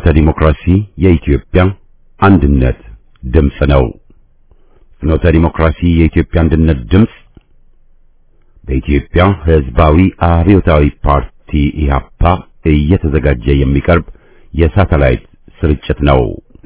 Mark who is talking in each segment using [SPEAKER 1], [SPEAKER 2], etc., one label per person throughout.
[SPEAKER 1] ፍኖተ ዲሞክራሲ የኢትዮጵያ አንድነት ድምፅ ነው። ፍኖተ ዲሞክራሲ የኢትዮጵያ አንድነት ድምፅ በኢትዮጵያ ሕዝባዊ አብዮታዊ ፓርቲ ኢህአፓ እየተዘጋጀ የሚቀርብ የሳተላይት ስርጭት ነው።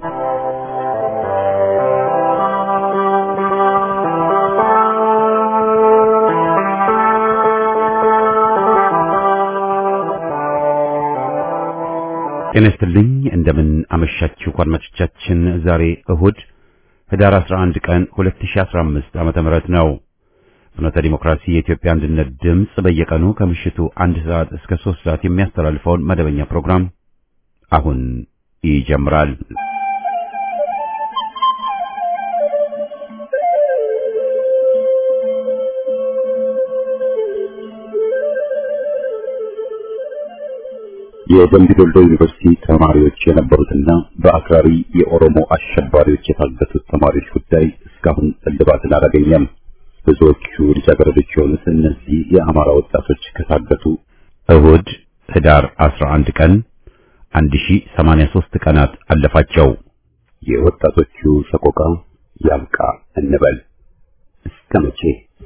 [SPEAKER 1] ጤና ይስጥልኝ እንደምን አመሻችሁ አድማጮቻችን። ዛሬ እሁድ ህዳር 11 ቀን 2015 ዓመተ ምህረት ነው። ፍኖተ ዲሞክራሲ የኢትዮጵያ አንድነት ድምፅ በየቀኑ ከምሽቱ አንድ ሰዓት እስከ 3 ሰዓት የሚያስተላልፈውን መደበኛ ፕሮግራም አሁን ይጀምራል። የደምቢ ዶሎ ዩኒቨርሲቲ ተማሪዎች የነበሩትና በአክራሪ የኦሮሞ አሸባሪዎች የታገቱት ተማሪዎች ጉዳይ እስካሁን እልባትን አላገኘም። ብዙዎቹ ልጃገረዶች የሆኑት እነዚህ የአማራ ወጣቶች ከታገቱ እሁድ ህዳር 11 ቀን 1083 ቀናት አለፋቸው። የወጣቶቹ ሰቆቃ ያብቃ እንበል እስከ መቼ?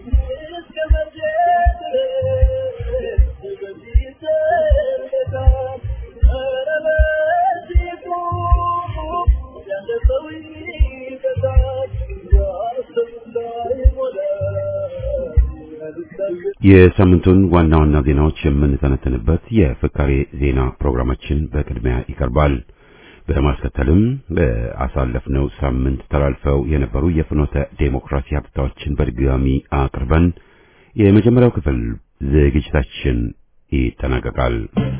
[SPEAKER 1] የሳምንቱን ዋና ዋና ዜናዎች የምንተነትንበት የፍካሬ ዜና ፕሮግራማችን በቅድሚያ ይቀርባል። በማስከተልም በአሳለፍነው ሳምንት ተላልፈው የነበሩ የፍኖተ ዴሞክራሲ ሀብታዎችን በድጋሚ አቅርበን የመጀመሪያው ክፍል ዝግጅታችን ይጠናቀቃል።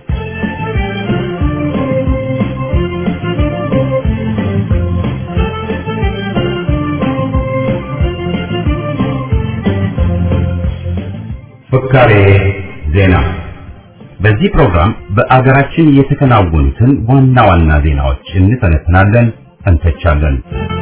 [SPEAKER 1] ፍካሬ ዜና። በዚህ ፕሮግራም በአገራችን የተከናወኑትን ዋና ዋና ዜናዎች እንተነትናለን፣ እንተቻለን።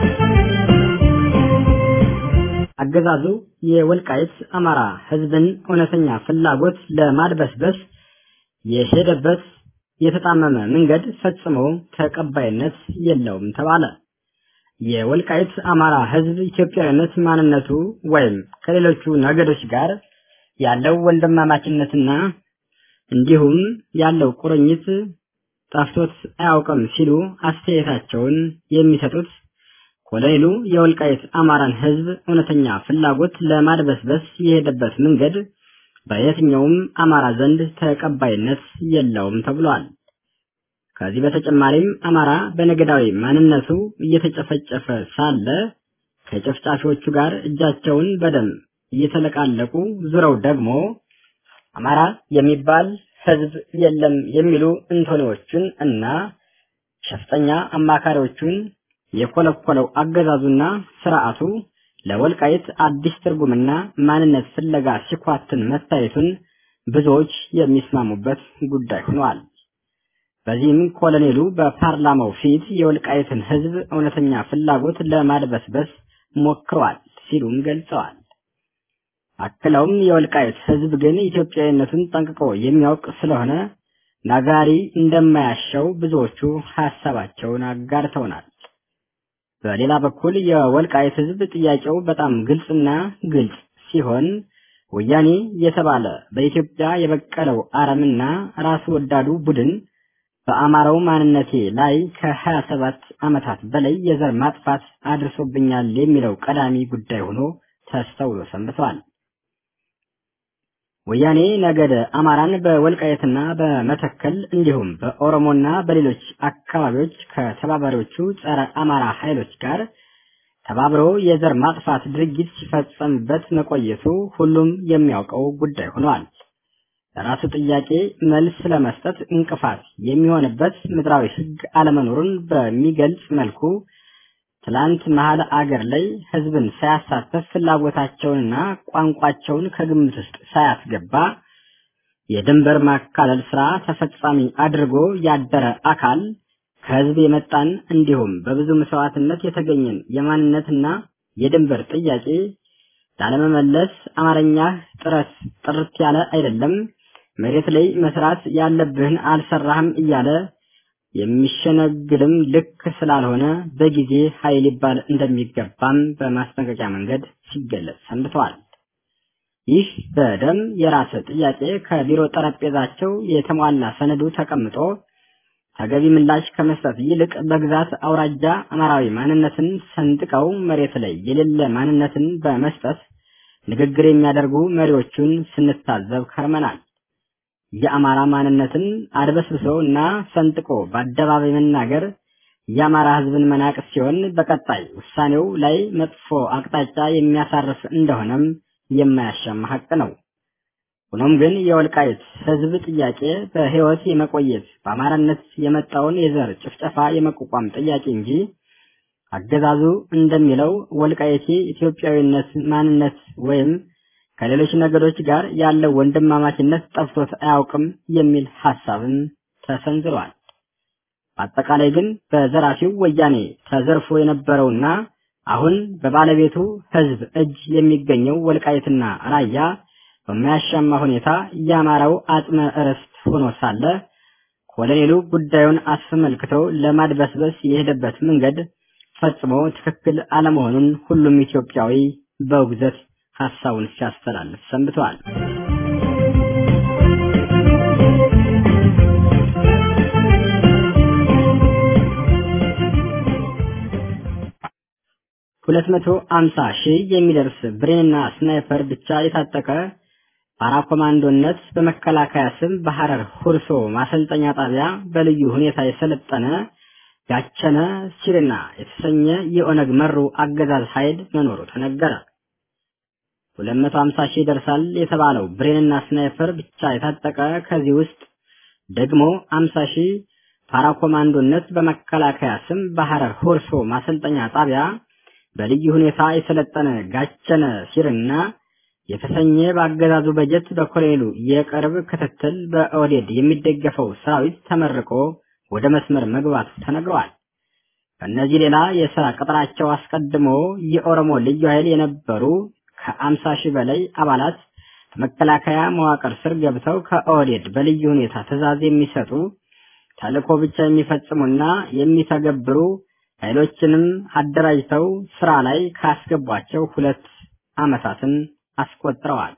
[SPEAKER 2] አገዛዙ የወልቃይት አማራ ሕዝብን እውነተኛ ፍላጎት ለማድበስበስ የሄደበት የተጣመመ መንገድ ፈጽሞ ተቀባይነት የለውም ተባለ። የወልቃይት አማራ ሕዝብ ኢትዮጵያዊነት ማንነቱ ወይም ከሌሎቹ ነገዶች ጋር ያለው ወንድማማችነትና እንዲሁም ያለው ቁርኝት ጠፍቶት አያውቅም ሲሉ አስተያየታቸውን የሚሰጡት ኮሎኔሉ የወልቃይት አማራን ህዝብ እውነተኛ ፍላጎት ለማድበስበስ የሄደበት መንገድ በየትኛውም አማራ ዘንድ ተቀባይነት የለውም ተብሏል። ከዚህ በተጨማሪም አማራ በነገዳዊ ማንነቱ እየተጨፈጨፈ ሳለ ከጨፍጫፊዎቹ ጋር እጃቸውን በደም እየተለቃለቁ ዙረው ደግሞ አማራ የሚባል ህዝብ የለም የሚሉ እንቶኔዎቹን እና ሸፍጠኛ አማካሪዎቹን የኮለኮለው አገዛዙና ስርዓቱ ለወልቃይት አዲስ ትርጉምና ማንነት ፍለጋ ሲኳትን መታየቱን ብዙዎች የሚስማሙበት ጉዳይ ሆኗል። በዚህም ኮሎኔሉ በፓርላማው ፊት የወልቃይትን ህዝብ እውነተኛ ፍላጎት ለማድበስበስ ሞክሯል ሲሉም ገልጸዋል። አክለውም የወልቃይት ህዝብ ግን ኢትዮጵያዊነቱን ጠንቅቆ የሚያውቅ ስለሆነ ናጋሪ እንደማያሻው ብዙዎቹ ሀሳባቸውን አጋርተውናል። በሌላ በኩል የወልቃይት ህዝብ ጥያቄው በጣም ግልጽና ግልጽ ሲሆን ወያኔ የተባለ በኢትዮጵያ የበቀለው አረምና ራስ ወዳዱ ቡድን በአማራው ማንነቴ ላይ ከሀያ ሰባት ዓመታት በላይ የዘር ማጥፋት አድርሶብኛል የሚለው ቀዳሚ ጉዳይ ሆኖ ተስተውሎ ሰንብተዋል። ወያኔ ነገደ አማራን በወልቃየትና በመተከል እንዲሁም በኦሮሞና በሌሎች አካባቢዎች ከተባባሪዎቹ ጸረ አማራ ኃይሎች ጋር ተባብሮ የዘር ማጥፋት ድርጊት ሲፈጸምበት መቆየቱ ሁሉም የሚያውቀው ጉዳይ ሆኗል። ለራሱ ጥያቄ መልስ ለመስጠት እንቅፋት የሚሆንበት ምድራዊ ሕግ አለመኖሩን በሚገልጽ መልኩ ትላንት መሀል አገር ላይ ህዝብን ሳያሳተፍ ፍላጎታቸውንና ቋንቋቸውን ከግምት ውስጥ ሳያስገባ የድንበር ማካለል ስራ ተፈጻሚ አድርጎ ያደረ አካል ከህዝብ የመጣን እንዲሁም በብዙ መስዋዕትነት የተገኘን የማንነትና የድንበር ጥያቄ ላለመመለስ አማርኛ ጥረት ጥርት ያለ አይደለም፣ መሬት ላይ መስራት ያለብህን አልሰራህም እያለ የሚሸነግልም ልክ ስላልሆነ በጊዜ ኃይል ሊባል እንደሚገባም በማስጠንቀቂያ መንገድ ሲገለጽ ሰንብተዋል። ይህ በደም የራስ ጥያቄ ከቢሮ ጠረጴዛቸው የተሟላ ሰነዱ ተቀምጦ ተገቢ ምላሽ ከመስጠት ይልቅ በግዛት አውራጃ አማራዊ ማንነትን ሰንጥቀው መሬት ላይ የሌለ ማንነትን በመስጠት ንግግር የሚያደርጉ መሪዎቹን ስንታዘብ ከርመናል። የአማራ ማንነትን አድበስብሶ እና ሰንጥቆ በአደባባይ መናገር የአማራ ሕዝብን መናቅ ሲሆን በቀጣይ ውሳኔው ላይ መጥፎ አቅጣጫ የሚያሳርፍ እንደሆነም የማያሻማ ሀቅ ነው። ሆኖም ግን የወልቃይት ሕዝብ ጥያቄ በሕይወት የመቆየት በአማራነት የመጣውን የዘር ጭፍጨፋ የመቋቋም ጥያቄ እንጂ አገዛዙ እንደሚለው ወልቃይቴ ኢትዮጵያዊነት ማንነት ወይም ከሌሎች ነገዶች ጋር ያለው ወንድማማችነት ጠፍቶት አያውቅም የሚል ሐሳብም ተሰንዝሯል። በአጠቃላይ ግን በዘራፊው ወያኔ ተዘርፎ የነበረውና አሁን በባለቤቱ ሕዝብ እጅ የሚገኘው ወልቃይትና ራያ በማያሻማ ሁኔታ የአማራው አጽመ ርስት ሆኖ ሳለ ኮሎኔሉ ጉዳዩን አስመልክቶ ለማድበስበስ የሄደበት መንገድ ፈጽሞ ትክክል አለመሆኑን ሁሉም ኢትዮጵያዊ በውግዘት ሐሳቡን ሲያስተላልፍ ሰንብተዋል። ሁለት መቶ አምሳ ሺህ የሚደርስ ብሬንና ስናይፐር ብቻ የታጠቀ ፓራ ኮማንዶነት በመከላከያ ስም በሐረር ሁርሶ ማሰልጠኛ ጣቢያ በልዩ ሁኔታ የሰለጠነ ጋቸነ ሲርና የተሰኘ የኦነግ መሩ አገዛዝ ኃይል መኖሩ ተነገረ። 250 ሺህ ይደርሳል የተባለው ብሬንና ስናይፐር ብቻ የታጠቀ ከዚህ ውስጥ ደግሞ 50 ሺህ ፓራኮማንዶነት በመከላከያ ስም በሐረር ሆርሶ ማሰልጠኛ ጣቢያ በልዩ ሁኔታ የሰለጠነ ጋቸነ ሲርና የተሰኘ በአገዛዙ በጀት በኮሎኔሉ የቅርብ ክትትል በኦዴድ የሚደገፈው ሰራዊት ተመርቆ ወደ መስመር መግባቱ ተነግረዋል። ከእነዚህ ሌላ የሥራ ቅጥራቸው አስቀድሞ የኦሮሞ ልዩ ኃይል የነበሩ ከአምሳ ሺህ በላይ አባላት በመከላከያ መዋቅር ስር ገብተው ከኦህዴድ በልዩ ሁኔታ ትዕዛዝ የሚሰጡ ተልእኮ ብቻ የሚፈጽሙና የሚተገብሩ ኃይሎችንም አደራጅተው ስራ ላይ ካስገቧቸው ሁለት ዓመታትን አስቆጥረዋል።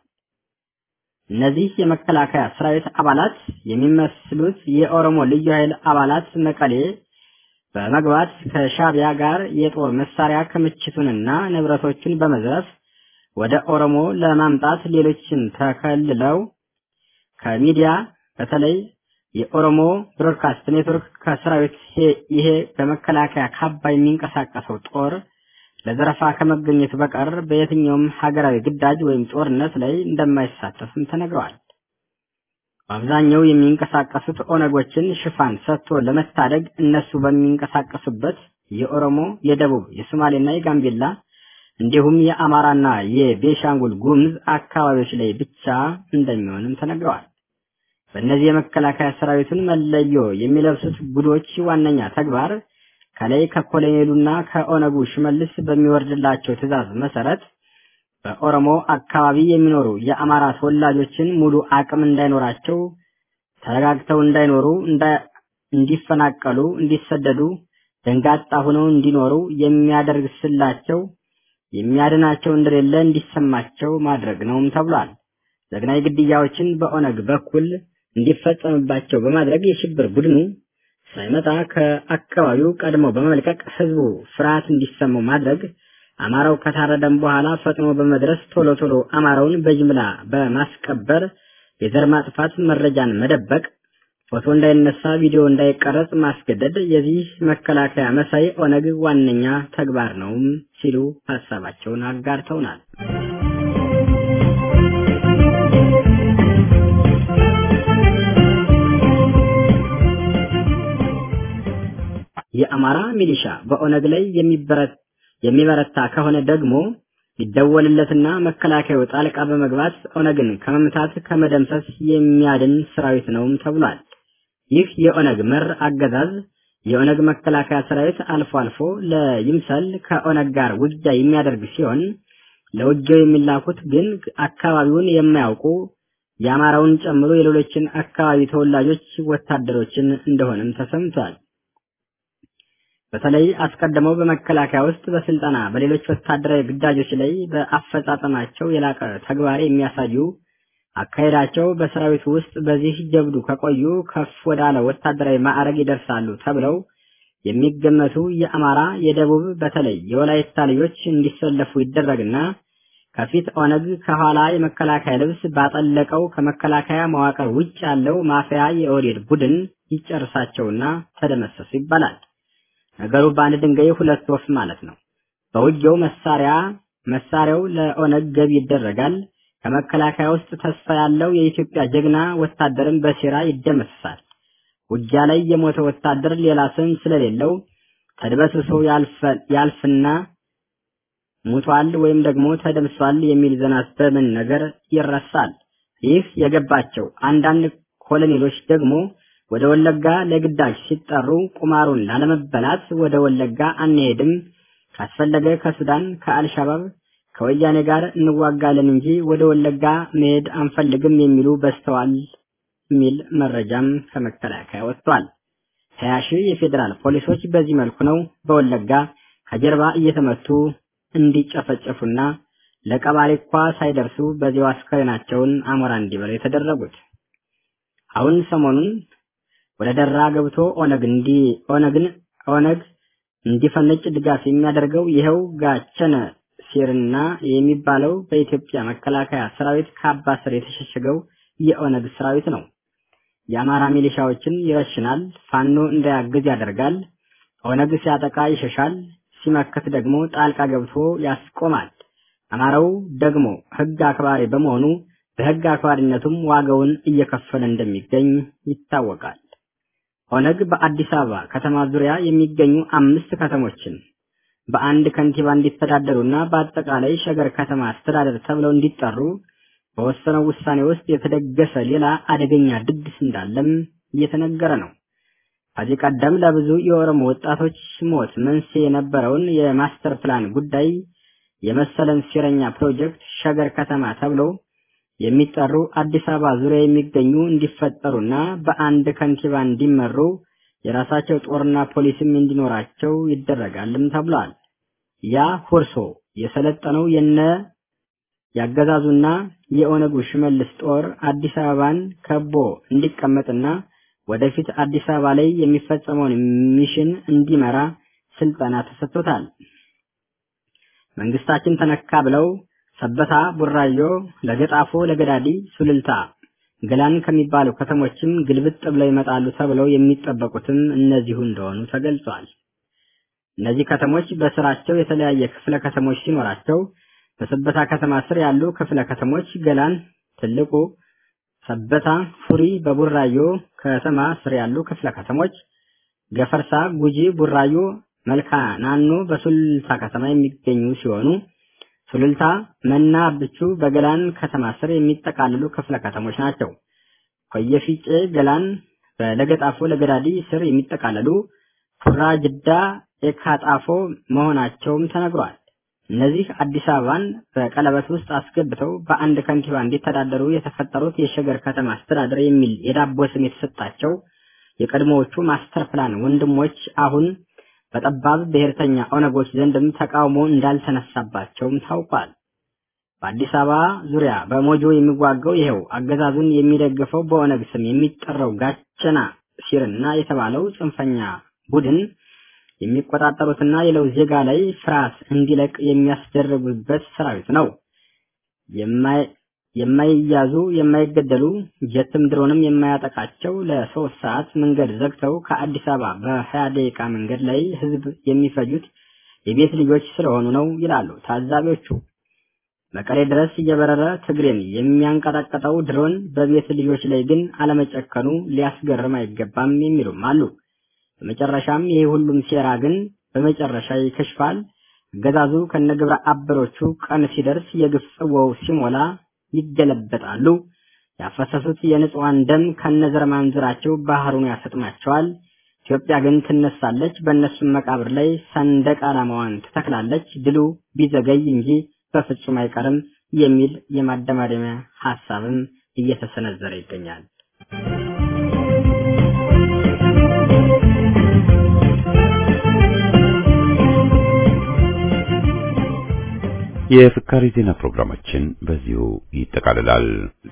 [SPEAKER 2] እነዚህ የመከላከያ ሰራዊት አባላት የሚመስሉት የኦሮሞ ልዩ ኃይል አባላት መቀሌ በመግባት ከሻቢያ ጋር የጦር መሳሪያ ክምችቱንና ንብረቶቹን በመዝረፍ ወደ ኦሮሞ ለማምጣት ሌሎችን ተከልለው ከሚዲያ በተለይ የኦሮሞ ብሮድካስት ኔትወርክ ከሰራዊት ይሄ በመከላከያ ካባ የሚንቀሳቀሰው ጦር ለዘረፋ ከመገኘቱ በቀር በየትኛውም ሀገራዊ ግዳጅ ወይም ጦርነት ላይ እንደማይሳተፍም ተነግረዋል። በአብዛኛው የሚንቀሳቀሱት ኦነጎችን ሽፋን ሰጥቶ ለመታደግ እነሱ በሚንቀሳቀሱበት የኦሮሞ፣ የደቡብ፣ የሶማሌና የጋምቤላ እንዲሁም የአማራና የቤሻንጉል ጉምዝ አካባቢዎች ላይ ብቻ እንደሚሆንም ተነግረዋል። በእነዚህ የመከላከያ ሰራዊቱን መለዮ የሚለብሱት ጉዶች ዋነኛ ተግባር ከላይ ከኮሎኔሉና ከኦነጉ ሽመልስ በሚወርድላቸው ትዕዛዝ መሰረት በኦሮሞ አካባቢ የሚኖሩ የአማራ ተወላጆችን ሙሉ አቅም እንዳይኖራቸው፣ ተረጋግተው እንዳይኖሩ፣ እንዲፈናቀሉ፣ እንዲሰደዱ፣ ደንጋጣ ሆነው እንዲኖሩ የሚያደርግ ስላቸው የሚያድናቸው እንደሌለ እንዲሰማቸው ማድረግ ነውም ተብሏል። ዘግናይ ግድያዎችን በኦነግ በኩል እንዲፈጸምባቸው በማድረግ የሽብር ቡድኑ ሳይመጣ ከአካባቢው ቀድሞ በመልቀቅ ህዝቡ ፍርሃት እንዲሰማው ማድረግ፣ አማራው ከታረደም በኋላ ፈጥኖ በመድረስ ቶሎ ቶሎ አማራውን በጅምላ በማስቀበር የዘር ማጥፋት መረጃን መደበቅ፣ ፎቶ እንዳይነሳ፣ ቪዲዮ እንዳይቀረጽ ማስገደድ የዚህ መከላከያ መሳይ ኦነግ ዋነኛ ተግባር ነውም ሲሉ ሀሳባቸውን አጋርተውናል። የአማራ ሚሊሻ በኦነግ ላይ የሚበረታ ከሆነ ደግሞ ሊደወልለትና መከላከያው ጣልቃ በመግባት ኦነግን ከመምታት ከመደምሰስ የሚያድን ሰራዊት ነውም ተብሏል። ይህ የኦነግ መር አገዛዝ የኦነግ መከላከያ ሰራዊት አልፎ አልፎ ለይምሰል ከኦነግ ጋር ውጊያ የሚያደርግ ሲሆን ለውጊያው የሚላኩት ግን አካባቢውን የማያውቁ የአማራውን ጨምሮ የሌሎችን አካባቢ ተወላጆች ወታደሮችን እንደሆነም ተሰምቷል። በተለይ አስቀድመው በመከላከያ ውስጥ በስልጠና በሌሎች ወታደራዊ ግዳጆች ላይ በአፈጻጸማቸው የላቀ ተግባር የሚያሳዩ አካሄዳቸው በሰራዊቱ ውስጥ በዚህ ጀብዱ ከቆዩ ከፍ ወዳለ ወታደራዊ ማዕረግ ይደርሳሉ ተብለው የሚገመቱ የአማራ፣ የደቡብ በተለይ የወላይታ ልጆች እንዲሰለፉ ይደረግና ከፊት ኦነግ ከኋላ የመከላከያ ልብስ ባጠለቀው ከመከላከያ መዋቅር ውጭ ያለው ማፊያ የኦህዴድ ቡድን ይጨርሳቸውና ተደመሰሱ ይባላል። ነገሩ በአንድ ድንጋይ ሁለት ወፍ ማለት ነው። በውጊያው መሳሪያ መሳሪያው ለኦነግ ገቢ ይደረጋል። ከመከላከያ ውስጥ ተስፋ ያለው የኢትዮጵያ ጀግና ወታደርን በሴራ ይደመሰሳል። ውጊያ ላይ የሞተ ወታደር ሌላ ስም ስለሌለው ተድበስብሶ ያልፍና ሙቷል ወይም ደግሞ ተደምሷል የሚል ዜና በምን ነገር ይረሳል። ይህ የገባቸው አንዳንድ ኮሎኔሎች ደግሞ ወደ ወለጋ ለግዳጅ ሲጠሩ ቁማሩን ላለመበላት ወደ ወለጋ አንሄድም፣ ካስፈለገ ከሱዳን ከአልሻባብ ከወያኔ ጋር እንዋጋለን እንጂ ወደ ወለጋ መሄድ አንፈልግም የሚሉ በዝተዋል የሚል መረጃም ከመከላከያ ወጥቷል። ሀያ ሺህ የፌዴራል ፖሊሶች በዚህ መልኩ ነው በወለጋ ከጀርባ እየተመቱ እንዲጨፈጨፉና ለቀባሪ እንኳ ሳይደርሱ በዚያው አስከሬናቸውን አሞራ እንዲበሉ የተደረጉት። አሁን ሰሞኑን ወደ ደራ ገብቶ ኦነግ እንዲ ኦነግን ኦነግ እንዲፈነጭ ድጋፍ የሚያደርገው ይኸው ጋቸነ ሲርና የሚባለው በኢትዮጵያ መከላከያ ሰራዊት ካባ ስር የተሸሸገው የኦነግ ሰራዊት ነው። የአማራ ሚሊሻዎችን ይረሽናል፣ ፋኖ እንዳያግዝ ያደርጋል። ኦነግ ሲያጠቃ ይሸሻል፣ ሲመክት ደግሞ ጣልቃ ገብቶ ያስቆማል። አማራው ደግሞ ሕግ አክባሪ በመሆኑ በሕግ አክባሪነቱም ዋጋውን እየከፈለ እንደሚገኝ ይታወቃል። ኦነግ በአዲስ አበባ ከተማ ዙሪያ የሚገኙ አምስት ከተሞችን በአንድ ከንቲባ እንዲተዳደሩና በአጠቃላይ ሸገር ከተማ አስተዳደር ተብለው እንዲጠሩ በወሰነው ውሳኔ ውስጥ የተደገሰ ሌላ አደገኛ ድግስ እንዳለም እየተነገረ ነው። ከዚህ ቀደም ለብዙ የኦሮሞ ወጣቶች ሞት መንስኤ የነበረውን የማስተር ፕላን ጉዳይ የመሰለን ሴረኛ ፕሮጀክት ሸገር ከተማ ተብለው የሚጠሩ አዲስ አበባ ዙሪያ የሚገኙ እንዲፈጠሩና በአንድ ከንቲባ እንዲመሩ የራሳቸው ጦርና ፖሊስም እንዲኖራቸው ይደረጋልም ተብሏል። ያ ሁርሶ የሰለጠነው የነ ያገዛዙና የኦነጉ ሽመልስ ጦር አዲስ አበባን ከቦ እንዲቀመጥና ወደፊት አዲስ አበባ ላይ የሚፈጸመውን ሚሽን እንዲመራ ስልጠና ተሰጥቶታል። መንግስታችን ተነካ ብለው ሰበታ፣ ቡራዮ፣ ለገጣፎ፣ ለገዳዲ፣ ሱልልታ፣ ገላን ከሚባሉ ከተሞችም ግልብጥ ብለው ይመጣሉ ተብለው የሚጠበቁትም እነዚሁ እንደሆኑ ተገልጿል። እነዚህ ከተሞች በስራቸው የተለያየ ክፍለ ከተሞች ሲኖራቸው በሰበታ ከተማ ስር ያሉ ክፍለ ከተሞች ገላን፣ ትልቁ፣ ሰበታ፣ ፉሪ፣ በቡራዮ ከተማ ስር ያሉ ክፍለ ከተሞች ገፈርሳ፣ ጉጂ፣ ቡራዮ፣ መልካ ናኖ በሱሉልታ ከተማ የሚገኙ ሲሆኑ ሱሉልታ፣ መና፣ ብቹ በገላን ከተማ ስር የሚጠቃልሉ ክፍለ ከተሞች ናቸው። ኮየፊጬ፣ ገላን በለገጣፎ ለገዳዲ ስር የሚጠቃለሉ ፉራ፣ ጅዳ፣ ኤካጣፎ መሆናቸውም ተነግሯል። እነዚህ አዲስ አበባን በቀለበት ውስጥ አስገብተው በአንድ ከንቲባ እንዲተዳደሩ የተፈጠሩት የሸገር ከተማ አስተዳደር የሚል የዳቦ ስም የተሰጣቸው የቀድሞዎቹ ማስተር ፕላን ወንድሞች አሁን በጠባብ ብሔርተኛ ኦነጎች ዘንድም ተቃውሞ እንዳልተነሳባቸውም ታውቋል። በአዲስ አበባ ዙሪያ በሞጆ የሚዋጋው ይኸው አገዛዙን የሚደግፈው በኦነግ ስም የሚጠራው ጋቸና ሲርና የተባለው ጽንፈኛ ቡድን የሚቆጣጠሩትና ሌላው ዜጋ ላይ ፍርሃት እንዲለቅ የሚያስደርጉበት ሰራዊት ነው። የማይያዙ የማይገደሉ ጀትም ድሮንም የማያጠቃቸው ለሶስት ሰዓት መንገድ ዘግተው ከአዲስ አበባ በሀያ ደቂቃ መንገድ ላይ ህዝብ የሚፈጁት የቤት ልጆች ስለሆኑ ነው ይላሉ ታዛቢዎቹ። መቀሌ ድረስ እየበረረ ትግሬን የሚያንቀጠቅጠው ድሮን በቤት ልጆች ላይ ግን አለመጨከኑ ሊያስገርም አይገባም የሚሉም አሉ። በመጨረሻም ይህ ሁሉም ሴራ ግን በመጨረሻ ይከሽፋል። አገዛዙ ከነግብረ አበሮቹ ቀን ሲደርስ የግፍ ጽዋው ሲሞላ ይገለበጣሉ። ያፈሰሱት የንጹሃን ደም ከነዘር ማንዝራቸው ባህሩን ያሰጥማቸዋል። ኢትዮጵያ ግን ትነሳለች፣ በእነሱም መቃብር ላይ ሰንደቅ ዓላማዋን ትተክላለች። ድሉ ቢዘገይ እንጂ በፍጹም አይቀርም የሚል የማደማደሚያ ሐሳብም እየተሰነዘረ ይገኛል።
[SPEAKER 1] የፍካሪ ዜና ፕሮግራማችን በዚሁ ይጠቃልላል።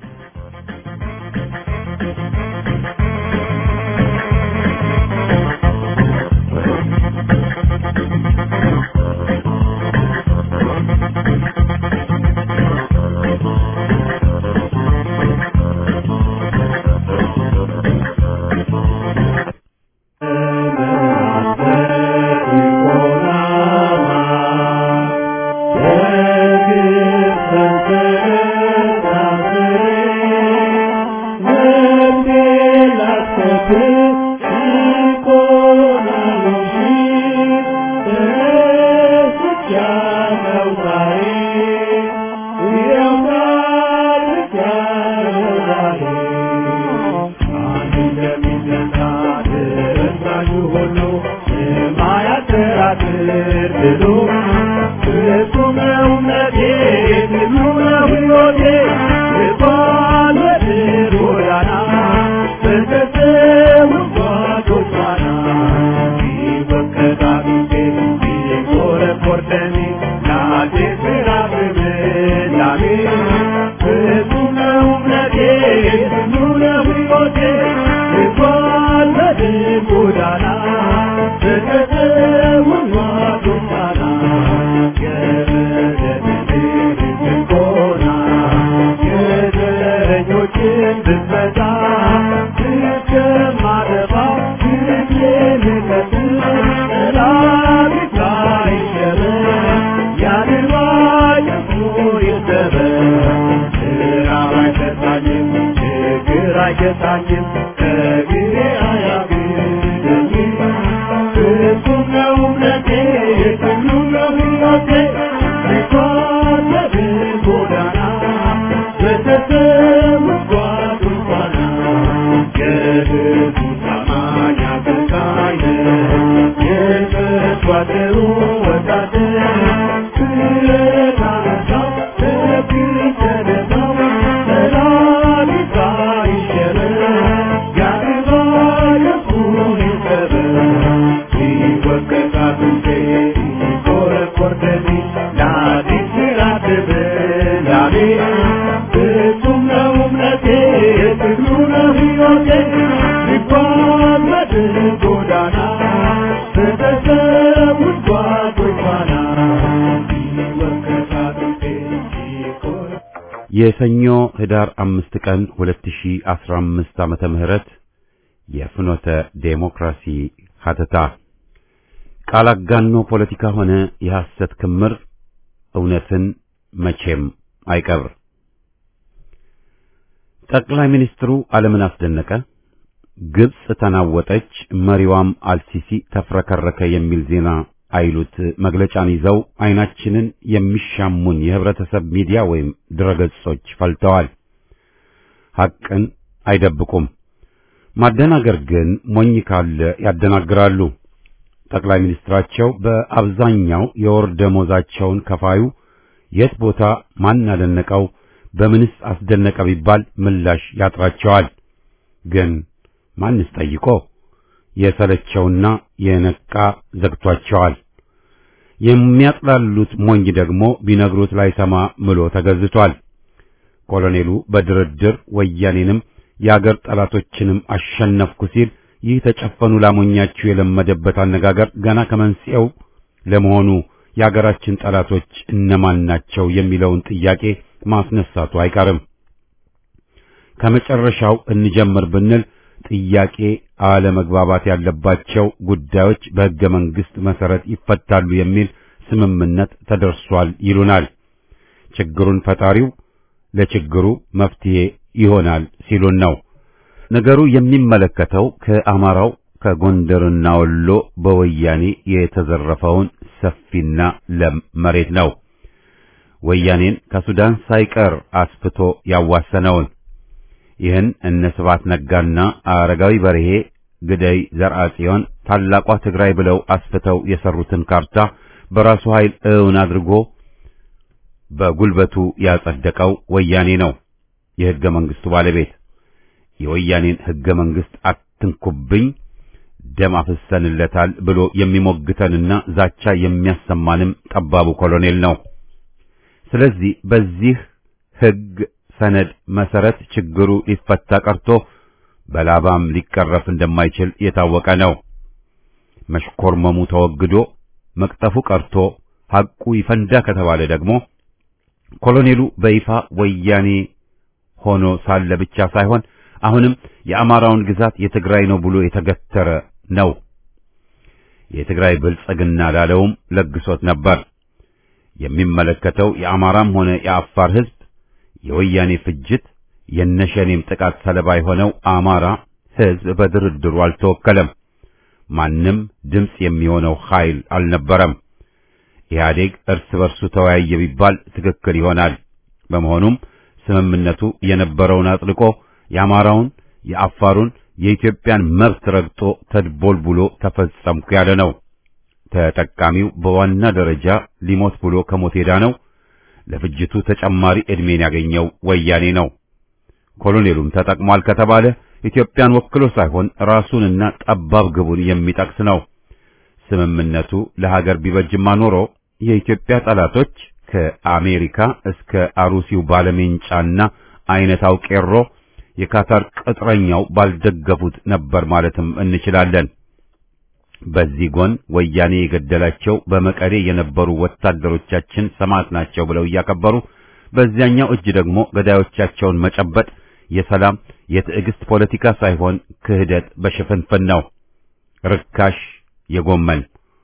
[SPEAKER 1] የሰኞ ህዳር አምስት ቀን 2015 ዓመተ ምህረት የፍኖተ ዴሞክራሲ ሀተታ ቃል አጋኖ ፖለቲካ ሆነ የሐሰት ክምር እውነትን መቼም አይቀብር። ጠቅላይ ሚኒስትሩ ዓለምን አስደነቀ፣ ግብጽ ተናወጠች፣ መሪዋም አልሲሲ ተፍረከረከ የሚል ዜና አይሉት መግለጫን ይዘው አይናችንን የሚሻሙን የህብረተሰብ ሚዲያ ወይም ድረገጾች ፈልተዋል። ሐቅን አይደብቁም። ማደናገር ግን ሞኝ ካለ ያደናግራሉ። ጠቅላይ ሚኒስትራቸው በአብዛኛው የወር ደሞዛቸውን ከፋዩ የት ቦታ ማን አደነቀው፣ በምንስ አስደነቀ ቢባል ምላሽ ያጥራቸዋል። ግን ማንስ ጠይቆ የሰለቸውና የነቃ ዘግቷቸዋል። የሚያጥላሉት ሞኝ ደግሞ ቢነግሩት ላይሰማ ምሎ ተገዝቷል። ኮሎኔሉ በድርድር ወያኔንም የአገር ጠላቶችንም አሸነፍኩ ሲል ይህ ተጨፈኑ ላሞኛችሁ የለመደበት አነጋገር ገና ከመንስኤው ለመሆኑ የአገራችን ጠላቶች እነማን ናቸው የሚለውን ጥያቄ ማስነሳቱ አይቀርም። ከመጨረሻው እንጀምር ብንል ጥያቄ አለመግባባት ያለባቸው ጉዳዮች በሕገ መንግሥት መሠረት ይፈታሉ የሚል ስምምነት ተደርሷል ይሉናል። ችግሩን ፈጣሪው ለችግሩ መፍትሄ ይሆናል ሲሉን ነው። ነገሩ የሚመለከተው ከአማራው ከጎንደርና ወሎ በወያኔ የተዘረፈውን ሰፊና ለም መሬት ነው። ወያኔን ከሱዳን ሳይቀር አስፍቶ ያዋሰነውን ይህን እነ ስብሐት ነጋና አረጋዊ በርሄ ግደይ ዘርአጽዮን ታላቋ ትግራይ ብለው አስፍተው የሰሩትን ካርታ በራሱ ኃይል እውን አድርጎ በጉልበቱ ያጸደቀው ወያኔ ነው። የሕገ መንግሥቱ ባለቤት የወያኔን ሕገ መንግሥት አትንኩብኝ ደም አፍሰንለታል ብሎ የሚሞግተንና ዛቻ የሚያሰማንም ጠባቡ ኮሎኔል ነው። ስለዚህ በዚህ ሕግ ሰነድ መሰረት ችግሩ ሊፈታ ቀርቶ በላባም ሊቀረፍ እንደማይችል የታወቀ ነው። መሽኮርመሙ ተወግዶ መቅጠፉ ቀርቶ ሐቁ ይፈንዳ ከተባለ ደግሞ ኮሎኔሉ በይፋ ወያኔ ሆኖ ሳለ ብቻ ሳይሆን አሁንም የአማራውን ግዛት የትግራይ ነው ብሎ የተገተረ ነው። የትግራይ ብልጽግና ላለውም ለግሶት ነበር። የሚመለከተው የአማራም ሆነ የአፋር ሕዝብ የወያኔ ፍጅት የነሸኔም ጥቃት ሰለባ የሆነው አማራ ሕዝብ በድርድሩ አልተወከለም። ማንም ድምፅ የሚሆነው ኃይል አልነበረም። ኢህአዴግ እርስ በርሱ ተወያየ ቢባል ትክክል ይሆናል። በመሆኑም ስምምነቱ የነበረውን አጥልቆ የአማራውን፣ የአፋሩን፣ የኢትዮጵያን መብት ረግጦ ተድቦልቡሎ ተፈጸምኩ ያለ ነው። ተጠቃሚው በዋና ደረጃ ሊሞት ብሎ ከሞት ሄዳ ነው። ለፍጅቱ ተጨማሪ ዕድሜን ያገኘው ወያኔ ነው። ኮሎኔሉም ተጠቅሟል ከተባለ ኢትዮጵያን ወክሎ ሳይሆን ራሱንና ጠባብ ግቡን የሚጠቅስ ነው። ስምምነቱ ለሀገር ቢበጅማ ኖሮ የኢትዮጵያ ጠላቶች ከአሜሪካ እስከ አሩሲው ባለሜንጫና አይነታው ቄሮ የካታር ቅጥረኛው ባልደገፉት ነበር ማለትም እንችላለን። በዚህ ጎን ወያኔ የገደላቸው በመቀሌ የነበሩ ወታደሮቻችን ሰማዕት ናቸው ብለው እያከበሩ፣ በዚያኛው እጅ ደግሞ ገዳዮቻቸውን መጨበጥ የሰላም የትዕግስት ፖለቲካ ሳይሆን ክህደት በሽፍንፍን ነው። ርካሽ የጎመን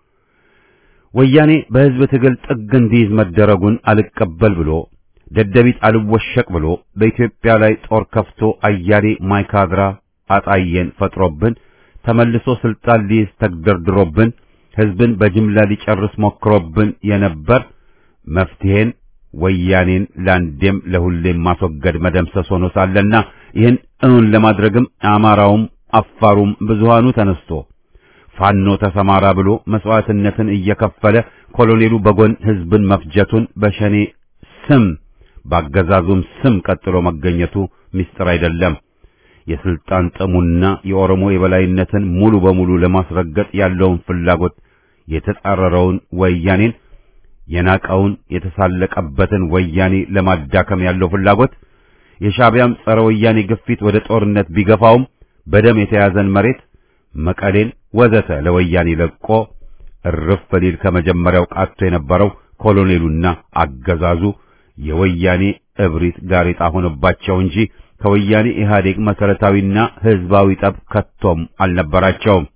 [SPEAKER 1] ወያኔ በሕዝብ ትግል ጥግ እንዲይዝ መደረጉን አልቀበል ብሎ ደደቢት አልወሸቅ ብሎ በኢትዮጵያ ላይ ጦር ከፍቶ አያሌ ማይካድራ አጣየን ፈጥሮብን ተመልሶ ስልጣን ሊይዝ ተግደርድሮብን ሕዝብን በጅምላ ሊጨርስ ሞክሮብን የነበር መፍትሄን ወያኔን ለአንዴም ለሁሌም ማስወገድ መደምሰስ ሆኖ ሳለና ይህን እውን ለማድረግም አማራውም አፋሩም ብዙሃኑ ተነስቶ ፋኖ ተሰማራ ብሎ መስዋዕትነትን እየከፈለ ኮሎኔሉ በጎን ሕዝብን መፍጀቱን በሸኔ ስም ባገዛዙም ስም ቀጥሎ መገኘቱ ምስጢር አይደለም። የስልጣን ጥሙና የኦሮሞ የበላይነትን ሙሉ በሙሉ ለማስረገጥ ያለውን ፍላጎት የተጻረረውን ወያኔን የናቀውን የተሳለቀበትን ወያኔ ለማዳከም ያለው ፍላጎት የሻዕቢያም ጸረ ወያኔ ግፊት ወደ ጦርነት ቢገፋውም በደም የተያዘን መሬት መቀሌን ወዘተ ለወያኔ ለቆ እርፍ ሊል ከመጀመሪያው ቃቶ የነበረው ኮሎኔሉና አገዛዙ የወያኔ እብሪት ጋሬጣ ሆነባቸው እንጂ ከወያኔ ኢህአዴግ መሰረታዊና ህዝባዊ ጠብ ከቶም አልነበራቸውም።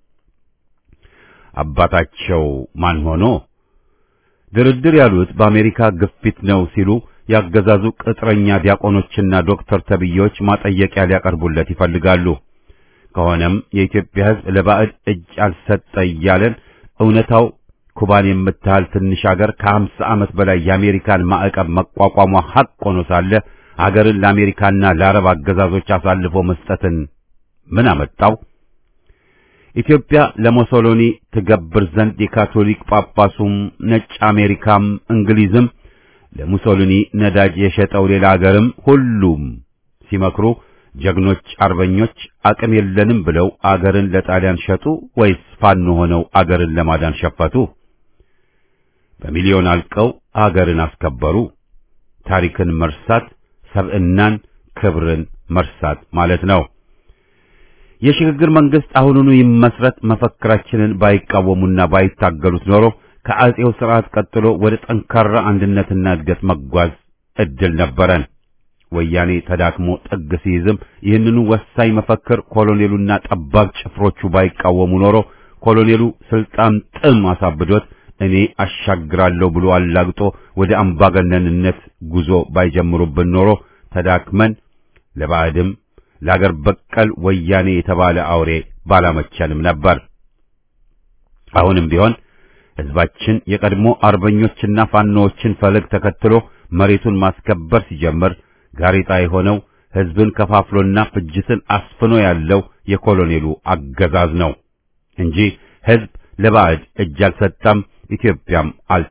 [SPEAKER 1] አባታቸው ማን ሆኖ ድርድር ያሉት በአሜሪካ ግፊት ነው ሲሉ ያገዛዙ ቅጥረኛ ዲያቆኖችና ዶክተር ተብዬዎች ማጠየቂያ ሊያቀርቡለት ይፈልጋሉ። ከሆነም የኢትዮጵያ ሕዝብ ለባዕድ እጅ አልሰጠ እያለን እውነታው ኩባን የምታህል ትንሽ አገር ከሀምሳ ዓመት በላይ የአሜሪካን ማዕቀብ መቋቋሟ ሐቅ ሆኖ ሳለ አገርን ለአሜሪካና ለአረብ አገዛዞች አሳልፎ መስጠትን ምን አመጣው? ኢትዮጵያ ለሞሶሎኒ ትገብር ዘንድ የካቶሊክ ጳጳሱም ነጭ አሜሪካም እንግሊዝም ለሙሶሎኒ ነዳጅ የሸጠው ሌላ አገርም ሁሉም ሲመክሩ ጀግኖች አርበኞች አቅም የለንም ብለው አገርን ለጣሊያን ሸጡ ወይስ ፋኖ ሆነው አገርን ለማዳን ሸፈቱ? በሚሊዮን አልቀው አገርን አስከበሩ። ታሪክን መርሳት ሰብዕናን፣ ክብርን መርሳት ማለት ነው። የሽግግር መንግስት አሁኑኑ ይመስረት መፈክራችንን ባይቃወሙና ባይታገሉት ኖሮ ከአጼው ስርዓት ቀጥሎ ወደ ጠንካራ አንድነትና እድገት መጓዝ እድል ነበረን። ወያኔ ተዳክሞ ጥግ ሲይዝም ይህንኑ ወሳኝ መፈክር ኮሎኔሉና ጠባብ ጭፍሮቹ ባይቃወሙ ኖሮ ኮሎኔሉ ስልጣን ጥም አሳብዶት እኔ አሻግራለሁ ብሎ አላግጦ ወደ አምባገነንነት ጉዞ ባይጀምሩብን ኖሮ ተዳክመን ለባዕድም ለአገር በቀል ወያኔ የተባለ አውሬ ባላመቸንም ነበር። አሁንም ቢሆን ሕዝባችን የቀድሞ አርበኞችና ፋኖዎችን ፈለግ ተከትሎ መሬቱን ማስከበር ሲጀምር ጋሬጣ የሆነው ሕዝብን ከፋፍሎና ፍጅትን አስፍኖ ያለው የኮሎኔሉ አገዛዝ ነው እንጂ ሕዝብ ለባዕድ እጅ አልሰጠም። ኢትዮጵያም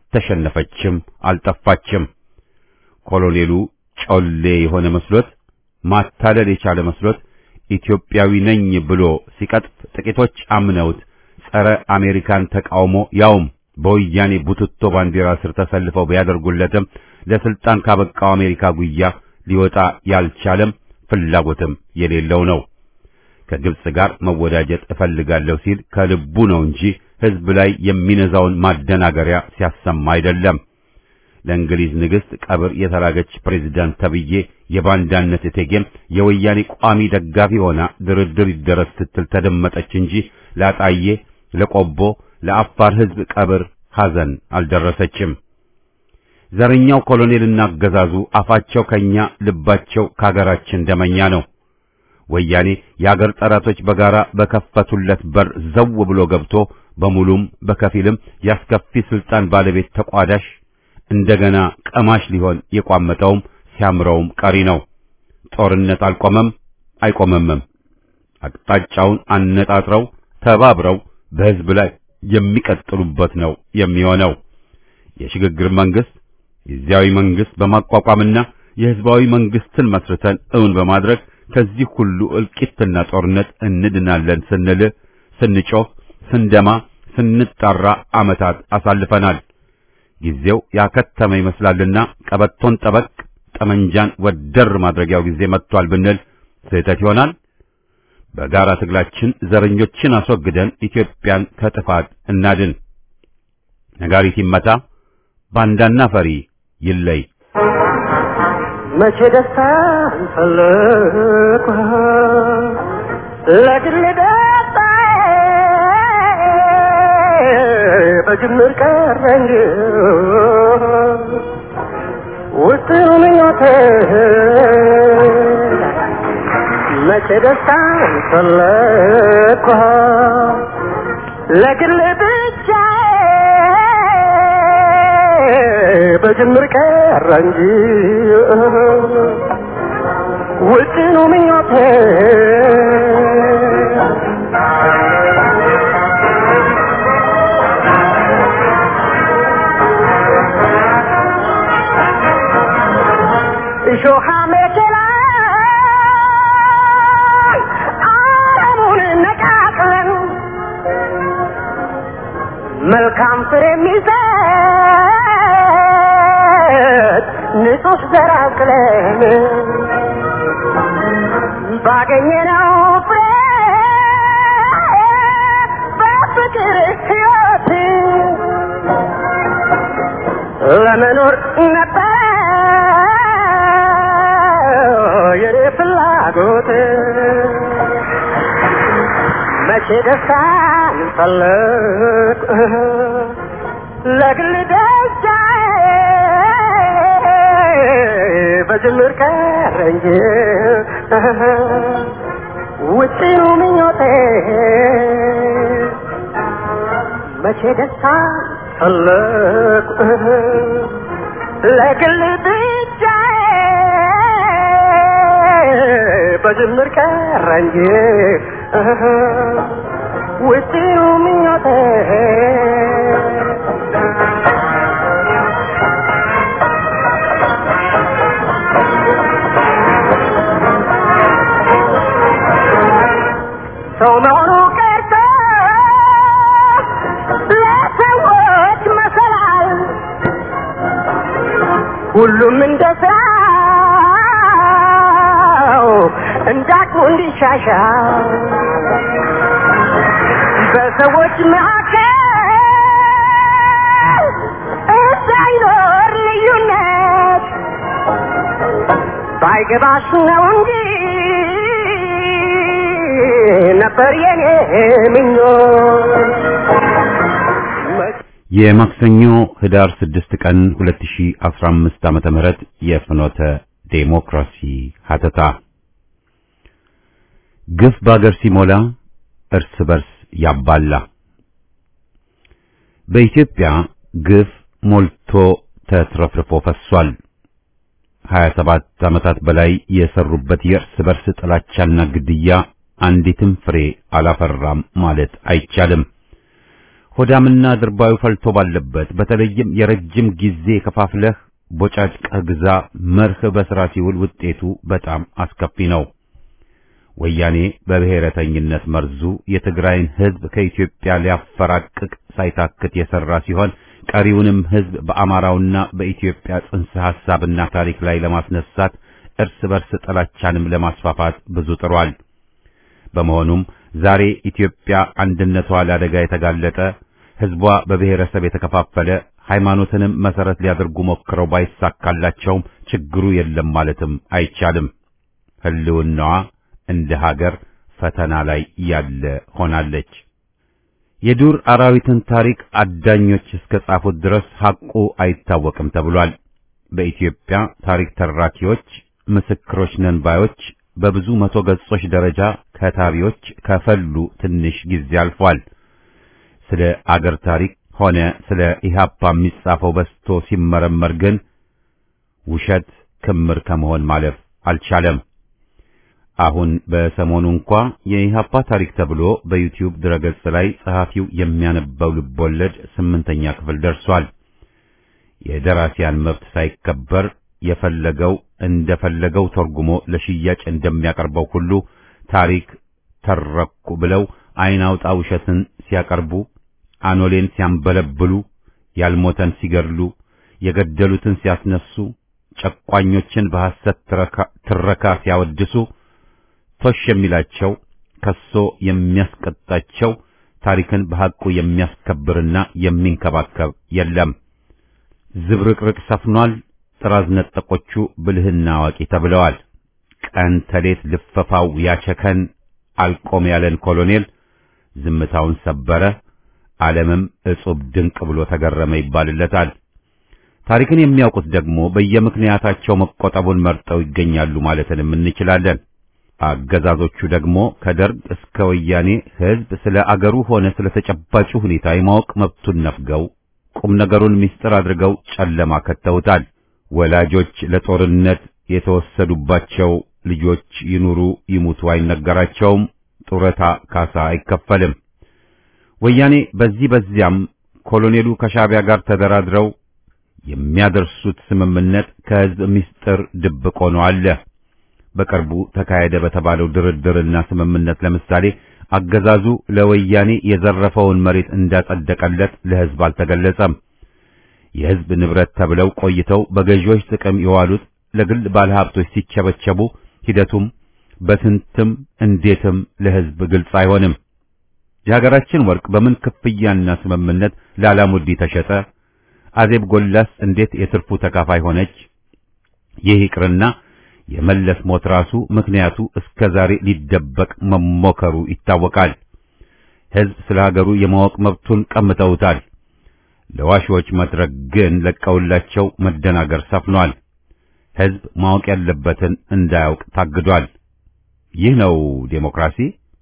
[SPEAKER 1] አልተሸነፈችም፣ አልጠፋችም። ኮሎኔሉ ጮሌ የሆነ መስሎት ማታለል የቻለ መስሎት ኢትዮጵያዊ ነኝ ብሎ ሲቀጥፍ ጥቂቶች አምነውት ጸረ አሜሪካን ተቃውሞ ያውም በወያኔ ቡትቶ ባንዲራ ስር ተሰልፈው ቢያደርጉለትም ለስልጣን ካበቃው አሜሪካ ጉያ ሊወጣ ያልቻለም ፍላጎትም የሌለው ነው። ከግብጽ ጋር መወዳጀት እፈልጋለሁ ሲል ከልቡ ነው እንጂ ሕዝብ ላይ የሚነዛውን ማደናገሪያ ሲያሰማ አይደለም። ለእንግሊዝ ንግሥት ቀብር የተላገች ፕሬዝዳንት ተብዬ የባንዳነት እቴጌም የወያኔ ቋሚ ደጋፊ ሆና ድርድር ይደረስ ስትል ተደመጠች እንጂ ላጣዬ፣ ለቆቦ፣ ለአፋር ሕዝብ ቀብር ሐዘን አልደረሰችም። ዘረኛው ኮሎኔልና አገዛዙ አፋቸው ከኛ ልባቸው ከአገራችን ደመኛ ነው። ወያኔ የአገር ጠላቶች በጋራ በከፈቱለት በር ዘው ብሎ ገብቶ በሙሉም በከፊልም ያስከፊ ስልጣን ባለቤት ተቋዳሽ እንደገና ቀማሽ ሊሆን የቋመጠውም ሲያምረውም ቀሪ ነው። ጦርነት አልቆመም አይቆመምም። አቅጣጫውን አነጣጥረው ተባብረው በሕዝብ ላይ የሚቀጥሉበት ነው የሚሆነው። የሽግግር መንግስት ጊዜያዊ መንግስት በማቋቋምና የህዝባዊ መንግስትን መስርተን እውን በማድረግ ከዚህ ሁሉ እልቂትና ጦርነት እንድናለን ስንል ስንጮህ፣ ስንደማ፣ ስንጣራ ዓመታት አሳልፈናል። ጊዜው ያከተመ ይመስላልና ቀበቶን ጠበቅ ጠመንጃን ወደር ማድረጊያው ጊዜ መጥቷል ብንል ስህተት ይሆናል። በጋራ ትግላችን ዘረኞችን አስወግደን ኢትዮጵያን ከጥፋት እናድን። ነጋሪት ይመታ፣ ባንዳና ፈሪ ይለይ።
[SPEAKER 3] መቼ ደስታ ፈለኩ ለግል ደስታ በጅምር ቀረኝ ውስጥ ምኞቴ መቼ ደስታ ፈለኩ ለግል ብቻ በጅምር ቀረ እንጂ ውጭ ነው ምኞቴ እሾሃ መኬላ አረሙን ነቃቅለን መልካም ፍሬ የሚሰጥ ንጹህ ዘር አቅለን ባገኘነው ፍሬ በፍቅር ሕይወት ለመኖር ነበር የኔ ፍላጎት መቼ ደስታን ፈለግ ለግል ደስታዬ በጅምር ቀረ እንጂ ውጭኑ ምኞቴ መቼ ደስታን ፈለግ ለግል ብቻዬ በጅምር ቀረ እንጂ ውጭኑ ምኞቴ ሰው መሆኑ ቀርቶ ለሰዎች መሰላል ሁሉም እንደ ስራው እንዳቅሙ እንዲሻሻል በሰዎች መካከል እንዳይኖር ልዩነት ባይገባሽ ነው እንጂ ነበር የኔ ምኞት።
[SPEAKER 1] የማክሰኞ ህዳር 6 ቀን 2015 ዓመተ ምህረት የፍኖተ ዴሞክራሲ ሀተታ ግፍ በአገር ሲሞላ እርስ በርስ ያባላ። በኢትዮጵያ ግፍ ሞልቶ ተትረፍርፎ ፈሷል። 27 ዓመታት በላይ የሰሩበት የእርስ በርስ ጥላቻና ግድያ አንዲትም ፍሬ አላፈራም ማለት አይቻልም። ሆዳምና ድርባዩ ፈልቶ ባለበት በተለይም የረጅም ጊዜ ከፋፍለህ ቦጫጭቀህ ግዛ መርህ በሥራ ሲውል ውጤቱ በጣም አስከፊ ነው። ወያኔ በብሔረተኝነት መርዙ የትግራይን ሕዝብ ከኢትዮጵያ ሊያፈራቅቅ ሳይታክት የሠራ ሲሆን ቀሪውንም ሕዝብ በአማራውና በኢትዮጵያ ጽንሰ ሐሳብና ታሪክ ላይ ለማስነሳት እርስ በርስ ጥላቻንም ለማስፋፋት ብዙ ጥሯል። በመሆኑም ዛሬ ኢትዮጵያ አንድነቷ ለአደጋ የተጋለጠ ሕዝቧ በብሔረሰብ የተከፋፈለ ሃይማኖትንም መሰረት ሊያደርጉ ሞክረው ባይሳካላቸውም ችግሩ የለም ማለትም አይቻልም። ሕልውናዋ እንደ ሀገር ፈተና ላይ ያለ ሆናለች። የዱር አራዊትን ታሪክ አዳኞች እስከ ጻፉት ድረስ ሐቁ አይታወቅም ተብሏል። በኢትዮጵያ ታሪክ ተራኪዎች፣ ምስክሮች ነን ባዮች በብዙ መቶ ገጾች ደረጃ ከታቢዎች ከፈሉ ትንሽ ጊዜ አልፏል። ስለ አገር ታሪክ ሆነ ስለ ኢህአፓ የሚጻፈው በስቶ ሲመረመር ግን ውሸት ክምር ከመሆን ማለፍ አልቻለም። አሁን በሰሞኑ እንኳ የኢህአፓ ታሪክ ተብሎ በዩቲዩብ ድረገጽ ላይ ጸሐፊው የሚያነባው ልቦለድ ስምንተኛ ክፍል ደርሷል። የደራሲያን መብት ሳይከበር የፈለገው እንደፈለገው ተርጉሞ ለሽያጭ እንደሚያቀርበው ሁሉ ታሪክ ተረኩ ብለው አይን አውጣ ውሸትን ሲያቀርቡ አኖሌን ሲያንበለብሉ፣ ያልሞተን ሲገድሉ፣ የገደሉትን ሲያስነሱ፣ ጨቋኞችን በሐሰት ትረካ ሲያወድሱ ቶሽ የሚላቸው ከሶ የሚያስቀጣቸው ታሪክን በሐቁ የሚያስከብርና የሚንከባከብ የለም። ዝብርቅርቅ ሰፍኗል። ጥራዝ ነጠቆቹ ብልህና አዋቂ ተብለዋል። ቀን ተሌት ልፈፋው ያቸከን አልቆም ያለን ኮሎኔል ዝምታውን ሰበረ። ዓለምም እጹብ ድንቅ ብሎ ተገረመ ይባልለታል። ታሪክን የሚያውቁት ደግሞ በየምክንያታቸው መቆጠቡን መርጠው ይገኛሉ ማለትንም እንችላለን። አገዛዞቹ ደግሞ ከደርግ እስከ ወያኔ ሕዝብ ስለ አገሩ ሆነ ስለ ተጨባጩ ሁኔታ የማወቅ መብቱን ነፍገው ቁም ነገሩን ምስጢር አድርገው ጨለማ ከተውታል። ወላጆች ለጦርነት የተወሰዱባቸው ልጆች ይኑሩ ይሙቱ አይነገራቸውም። ጡረታ ካሳ አይከፈልም። ወያኔ በዚህ በዚያም ኮሎኔሉ ከሻዕቢያ ጋር ተደራድረው የሚያደርሱት ስምምነት ከሕዝብ ምስጢር ድብቅ ሆኖ አለ። በቅርቡ ተካሄደ በተባለው ድርድርና ስምምነት ለምሳሌ አገዛዙ ለወያኔ የዘረፈውን መሬት እንዳጸደቀለት ለሕዝብ አልተገለጸም። የሕዝብ ንብረት ተብለው ቆይተው በገዢዎች ጥቅም የዋሉት ለግል ባለሀብቶች ሲቸበቸቡ ሂደቱም በስንትም እንዴትም ለሕዝብ ግልጽ አይሆንም። የሀገራችን ወርቅ በምን ክፍያና ስምምነት ላላሙዲ ተሸጠ? አዜብ ጎላስ እንዴት የትርፉ ተካፋይ ሆነች? ይህ ይቅርና የመለስ ሞት ራሱ ምክንያቱ እስከ ዛሬ ሊደበቅ መሞከሩ ይታወቃል። ሕዝብ ስለ ሀገሩ የማወቅ መብቱን ቀምተውታል። ለዋሾች መድረክ ግን ለቀውላቸው መደናገር ሰፍኗል። ሕዝብ ማወቅ ያለበትን እንዳያውቅ ታግዷል። ይህ ነው ዴሞክራሲ።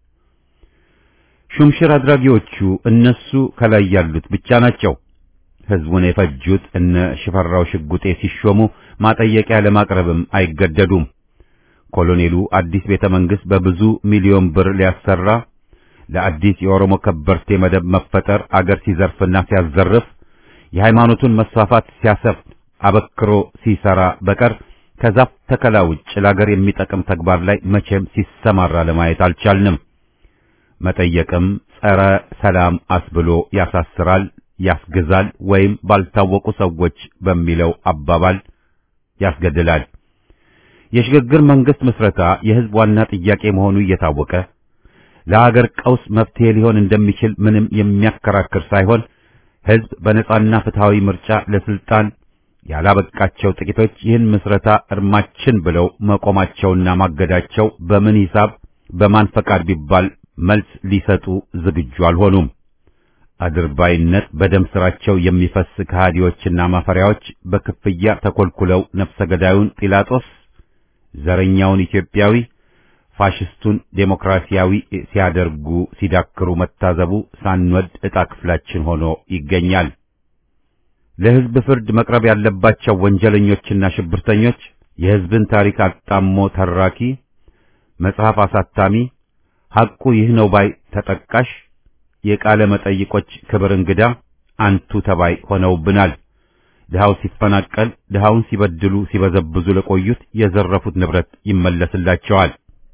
[SPEAKER 1] ሹምሽር አድራጊዎቹ እነሱ ከላይ ያሉት ብቻ ናቸው። ሕዝቡን የፈጁት እነ ሽፈራው ሽጉጤ ሲሾሙ ማጠየቂያ ለማቅረብም አይገደዱም። ኮሎኔሉ አዲስ ቤተ መንግሥት በብዙ ሚሊዮን ብር ሊያሰራ ለአዲስ የኦሮሞ ከበርቴ መደብ መፈጠር አገር ሲዘርፍና ሲያዘርፍ የሃይማኖቱን መስፋፋት ሲያሰፍን አበክሮ ሲሰራ በቀር ከዛፍ ተከላ ውጭ ለአገር የሚጠቅም ተግባር ላይ መቼም ሲሰማራ ለማየት አልቻልንም። መጠየቅም ጸረ ሰላም አስብሎ ያሳስራል፣ ያስገዛል፣ ወይም ባልታወቁ ሰዎች በሚለው አባባል ያስገድላል። የሽግግር መንግስት ምስረታ የሕዝብ ዋና ጥያቄ መሆኑ እየታወቀ ለአገር ቀውስ መፍትሄ ሊሆን እንደሚችል ምንም የሚያከራክር ሳይሆን ሕዝብ በነጻና ፍትሃዊ ምርጫ ለስልጣን ያላበቃቸው ጥቂቶች ይህን ምስረታ እርማችን ብለው መቆማቸውና ማገዳቸው በምን ሂሳብ በማን ፈቃድ ቢባል መልስ ሊሰጡ ዝግጁ አልሆኑም። አድርባይነት በደም ስራቸው የሚፈስ ከሃዲዎችና ማፈሪያዎች በክፍያ ተኮልኩለው ነፍሰ ገዳዩን ጲላጦስ፣ ዘረኛውን ኢትዮጵያዊ፣ ፋሽስቱን ዴሞክራሲያዊ ሲያደርጉ ሲዳክሩ መታዘቡ ሳንወድ ዕጣ ክፍላችን ሆኖ ይገኛል። ለሕዝብ ፍርድ መቅረብ ያለባቸው ወንጀለኞችና ሽብርተኞች የሕዝብን ታሪክ አጣሞ ተራኪ፣ መጽሐፍ አሳታሚ፣ ሐቁ ይህ ነው ባይ ተጠቃሽ፣ የቃለ መጠይቆች ክብር እንግዳ አንቱ ተባይ ሆነውብናል። ድሃው ሲፈናቀል፣ ድሃውን ሲበድሉ ሲበዘብዙ ለቆዩት የዘረፉት ንብረት ይመለስላቸዋል።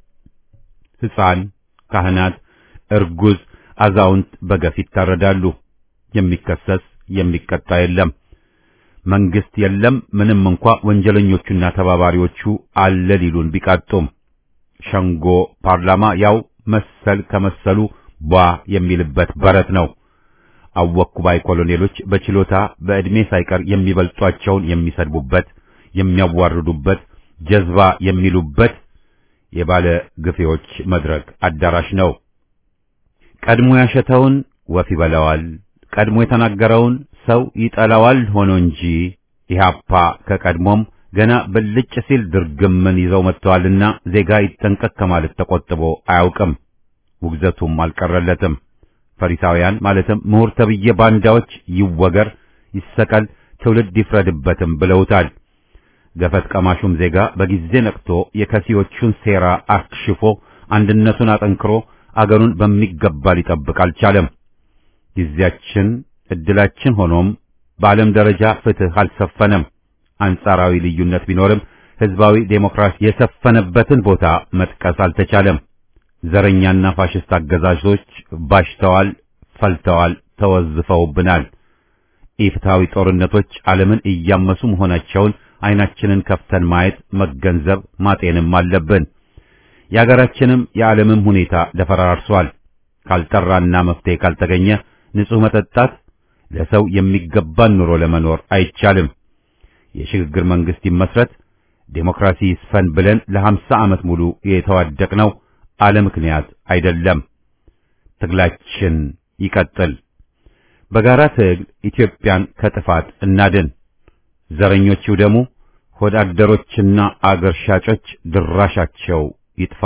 [SPEAKER 1] ሕፃን፣ ካህናት፣ እርጉዝ፣ አዛውንት በገፍ ይታረዳሉ። የሚከሰስ የሚቀጣ የለም። መንግስት የለም። ምንም እንኳ ወንጀለኞቹና ተባባሪዎቹ አለ ሊሉን ቢቃጡም ሸንጎ ፓርላማ ያው መሰል ከመሰሉ ቧ የሚልበት በረት ነው። አወኩ ባይ ኮሎኔሎች በችሎታ በዕድሜ ሳይቀር የሚበልጧቸውን የሚሰድቡበት፣ የሚያዋርዱበት፣ ጀዝባ የሚሉበት የባለ ግፌዎች መድረክ አዳራሽ ነው። ቀድሞ ያሸተውን ወፍ ይበላዋል፣ ቀድሞ የተናገረውን ሰው ይጠላዋል ሆኖ እንጂ ኢህአፓ ከቀድሞም ገና ብልጭ ሲል ድርግምን ይዘው መጥተዋልና ዜጋ ይጠንቀቅ ከማለት ተቆጥቦ አያውቅም። ውግዘቱም አልቀረለትም። ፈሪሳውያን ማለትም ምሁር ተብዬ ባንዳዎች ይወገር፣ ይሰቀል፣ ትውልድ ይፍረድበትም ብለውታል። ገፈት ቀማሹም ዜጋ በጊዜ ነቅቶ የከሲዎቹን ሴራ አክሽፎ አንድነቱን አጠንክሮ አገሩን በሚገባ ሊጠብቅ አልቻለም። ጊዜያችን እድላችን ሆኖም በዓለም ደረጃ ፍትህ አልሰፈነም። አንጻራዊ ልዩነት ቢኖርም ህዝባዊ ዴሞክራሲ የሰፈነበትን ቦታ መጥቀስ አልተቻለም። ዘረኛና ፋሽስት አገዛዞች ባሽተዋል፣ ፈልተዋል፣ ተወዝፈውብናል። ኢፍትሐዊ ጦርነቶች ዓለምን እያመሱ መሆናቸውን አይናችንን ከፍተን ማየት፣ መገንዘብ፣ ማጤንም አለብን። የአገራችንም የዓለምም ሁኔታ ተፈራርሷል። ካልጠራና መፍትሄ ካልተገኘ ንጹህ መጠጣት ለሰው የሚገባን ኑሮ ለመኖር አይቻልም። የሽግግር መንግስት ይመስረት፣ ዴሞክራሲ ይስፈን ብለን ለሀምሳ ዓመት ሙሉ የተዋደቅነው አለ ምክንያት አይደለም። ትግላችን ይቀጥል። በጋራ ትግል ኢትዮጵያን ከጥፋት እናድን። ዘረኞቹ ደግሞ ሆዳደሮችና አገር ሻጮች ድራሻቸው ይጥፋ።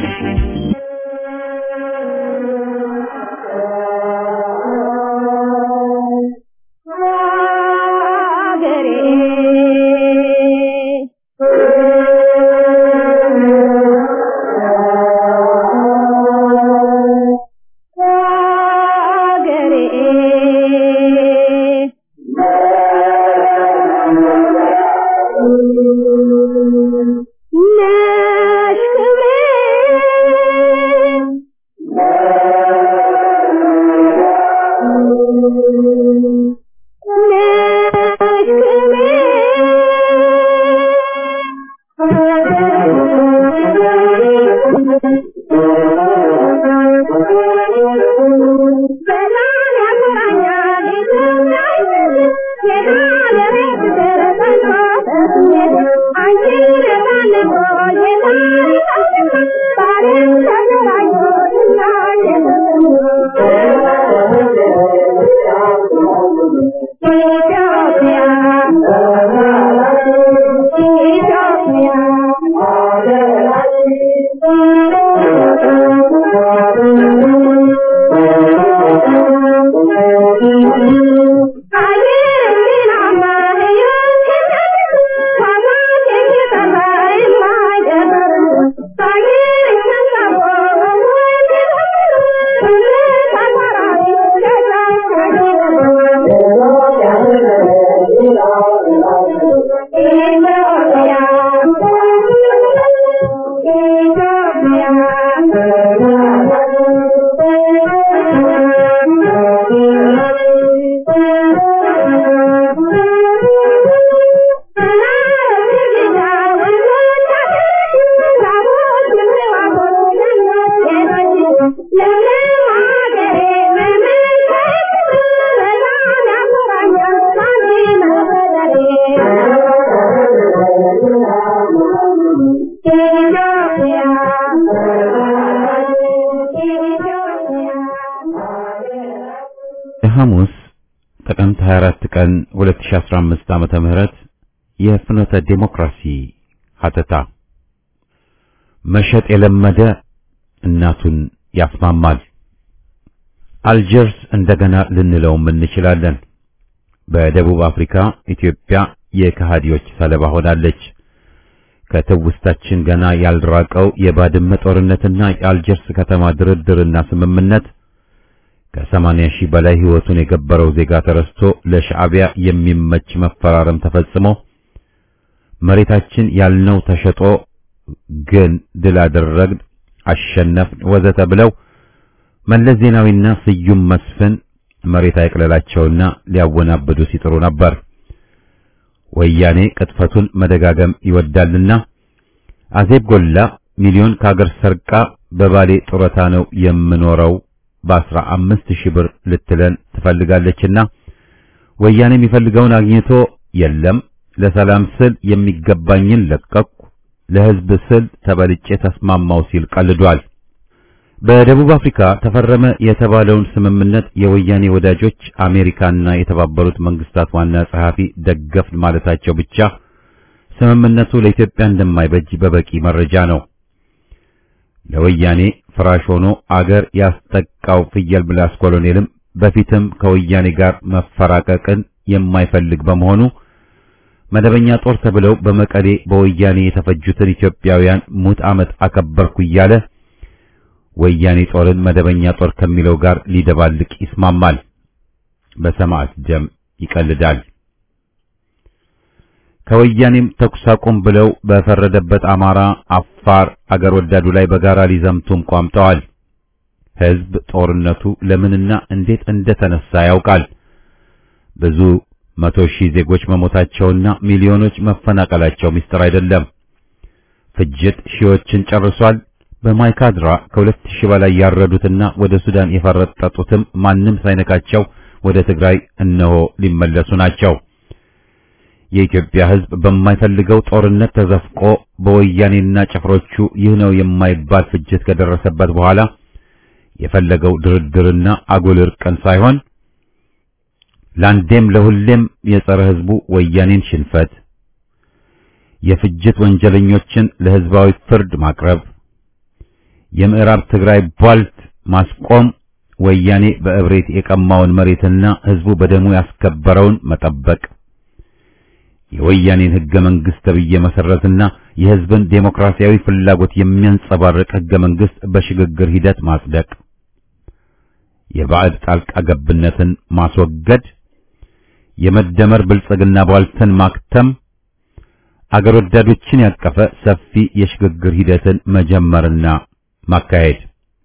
[SPEAKER 1] ሐሙስ ጥቅምት 24 ቀን 2015 ዓመተ ምህረት የፍኖተ ዴሞክራሲ ሀተታ መሸጥ የለመደ እናቱን ያስማማል። አልጀርስ እንደገና ልንለውም እንችላለን። በደቡብ አፍሪካ ኢትዮጵያ የከሃዲዎች ሰለባ ሆናለች። ከትውስታችን ገና ያልራቀው የባድመ ጦርነትና የአልጀርስ ከተማ ድርድርና ስምምነት ከሰማንያ ሺህ በላይ ሕይወቱን የገበረው ዜጋ ተረስቶ ለሻዕቢያ የሚመች መፈራረም ተፈጽሞ መሬታችን ያልነው ተሸጦ ግን ድል አደረግን፣ አሸነፍን፣ ወዘተ ብለው መለስ ዜናዊና ስዩም መስፍን መሬት አይቅለላቸውና ሊያወናብዱ ሲጥሩ ነበር። ወያኔ ቅጥፈቱን መደጋገም ይወዳልና አዜብ ጎላ ሚሊዮን ከአገር ሰርቃ በባሌ ጡረታ ነው የምኖረው በአስራ አምስት ሺህ ብር ልትለን ትፈልጋለችና ወያኔ የሚፈልገውን አግኝቶ የለም ለሰላም ስል የሚገባኝን ለቀቅኩ፣ ለሕዝብ ስል ተበልጬ ተስማማው ሲል ቀልዷል። በደቡብ አፍሪካ ተፈረመ የተባለውን ስምምነት የወያኔ ወዳጆች አሜሪካና የተባበሩት መንግስታት ዋና ጸሐፊ ደገፍን ማለታቸው ብቻ ስምምነቱ ለኢትዮጵያ እንደማይበጅ በበቂ መረጃ ነው። ለወያኔ ፍራሽ ሆኖ አገር ያስጠቃው ፍየል ምላስ ኮሎኔልም በፊትም ከወያኔ ጋር መፈራቀቅን የማይፈልግ በመሆኑ መደበኛ ጦር ተብለው በመቀሌ በወያኔ የተፈጁትን ኢትዮጵያውያን ሙት ዓመት አከበርኩ እያለ ወያኔ ጦርን መደበኛ ጦር ከሚለው ጋር ሊደባልቅ ይስማማል። በሰማዕት ደም ይቀልዳል። ከወያኔም ተኩስ አቁም ብለው በፈረደበት አማራ፣ አፋር አገር ወዳዱ ላይ በጋራ ሊዘምቱም ቋምጠዋል። ሕዝብ ጦርነቱ ለምንና እንዴት እንደተነሳ ያውቃል። ብዙ መቶ ሺህ ዜጎች መሞታቸውና ሚሊዮኖች መፈናቀላቸው ምስጢር አይደለም። ፍጅት ሺዎችን ጨርሷል። በማይካድራ ከሁለት ሺህ በላይ ያረዱትና ወደ ሱዳን የፈረጠጡትም ማንም ሳይነካቸው ወደ ትግራይ እነሆ ሊመለሱ ናቸው። የኢትዮጵያ ሕዝብ በማይፈልገው ጦርነት ተዘፍቆ በወያኔና ጭፍሮቹ ይህ ነው የማይባል ፍጅት ከደረሰበት በኋላ የፈለገው ድርድርና አጉል እርቅን ሳይሆን ለአንዴም ለሁሌም የጸረ ሕዝቡ ወያኔን ሽንፈት የፍጅት ወንጀለኞችን ለሕዝባዊ ፍርድ ማቅረብ የምዕራብ ትግራይ ቧልት ማስቆም ወያኔ በእብሬት የቀማውን መሬትና ሕዝቡ በደሙ ያስከበረውን መጠበቅ የወያኔን ሕገ መንግሥት ተብዬ መሰረትና የሕዝብን ዴሞክራሲያዊ ፍላጎት የሚያንጸባርቅ ሕገ መንግሥት በሽግግር ሂደት ማጽደቅ የባዕድ ጣልቃ ገብነትን ማስወገድ የመደመር ብልጽግና ቧልትን ማክተም አገር ወዳዶችን ያቀፈ ሰፊ የሽግግር ሂደትን መጀመርና ማካሄድ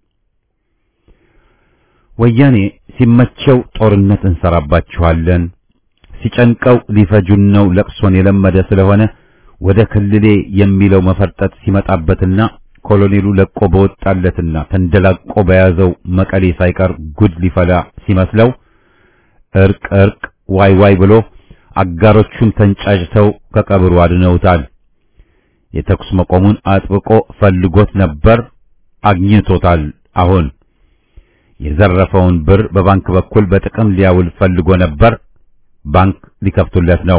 [SPEAKER 1] ወያኔ ሲመቸው ጦርነት እንሰራባችኋለን፣ ሲጨንቀው ሊፈጁን ነው ለቅሶን የለመደ ስለሆነ ወደ ክልሌ የሚለው መፈርጠጥ ሲመጣበትና ኮሎኔሉ ለቆ በወጣለትና ተንደላቆ በያዘው መቀሌ ሳይቀር ጉድ ሊፈላ ሲመስለው እርቅ እርቅ ዋይ ዋይ ብሎ አጋሮቹን ተንጫጭተው ከቀብሩ አድነውታል። የተኩስ መቆሙን አጥብቆ ፈልጎት ነበር፣ አግኝቶታል። አሁን የዘረፈውን ብር በባንክ በኩል በጥቅም ሊያውል ፈልጎ ነበር፣ ባንክ ሊከፍቱለት ነው።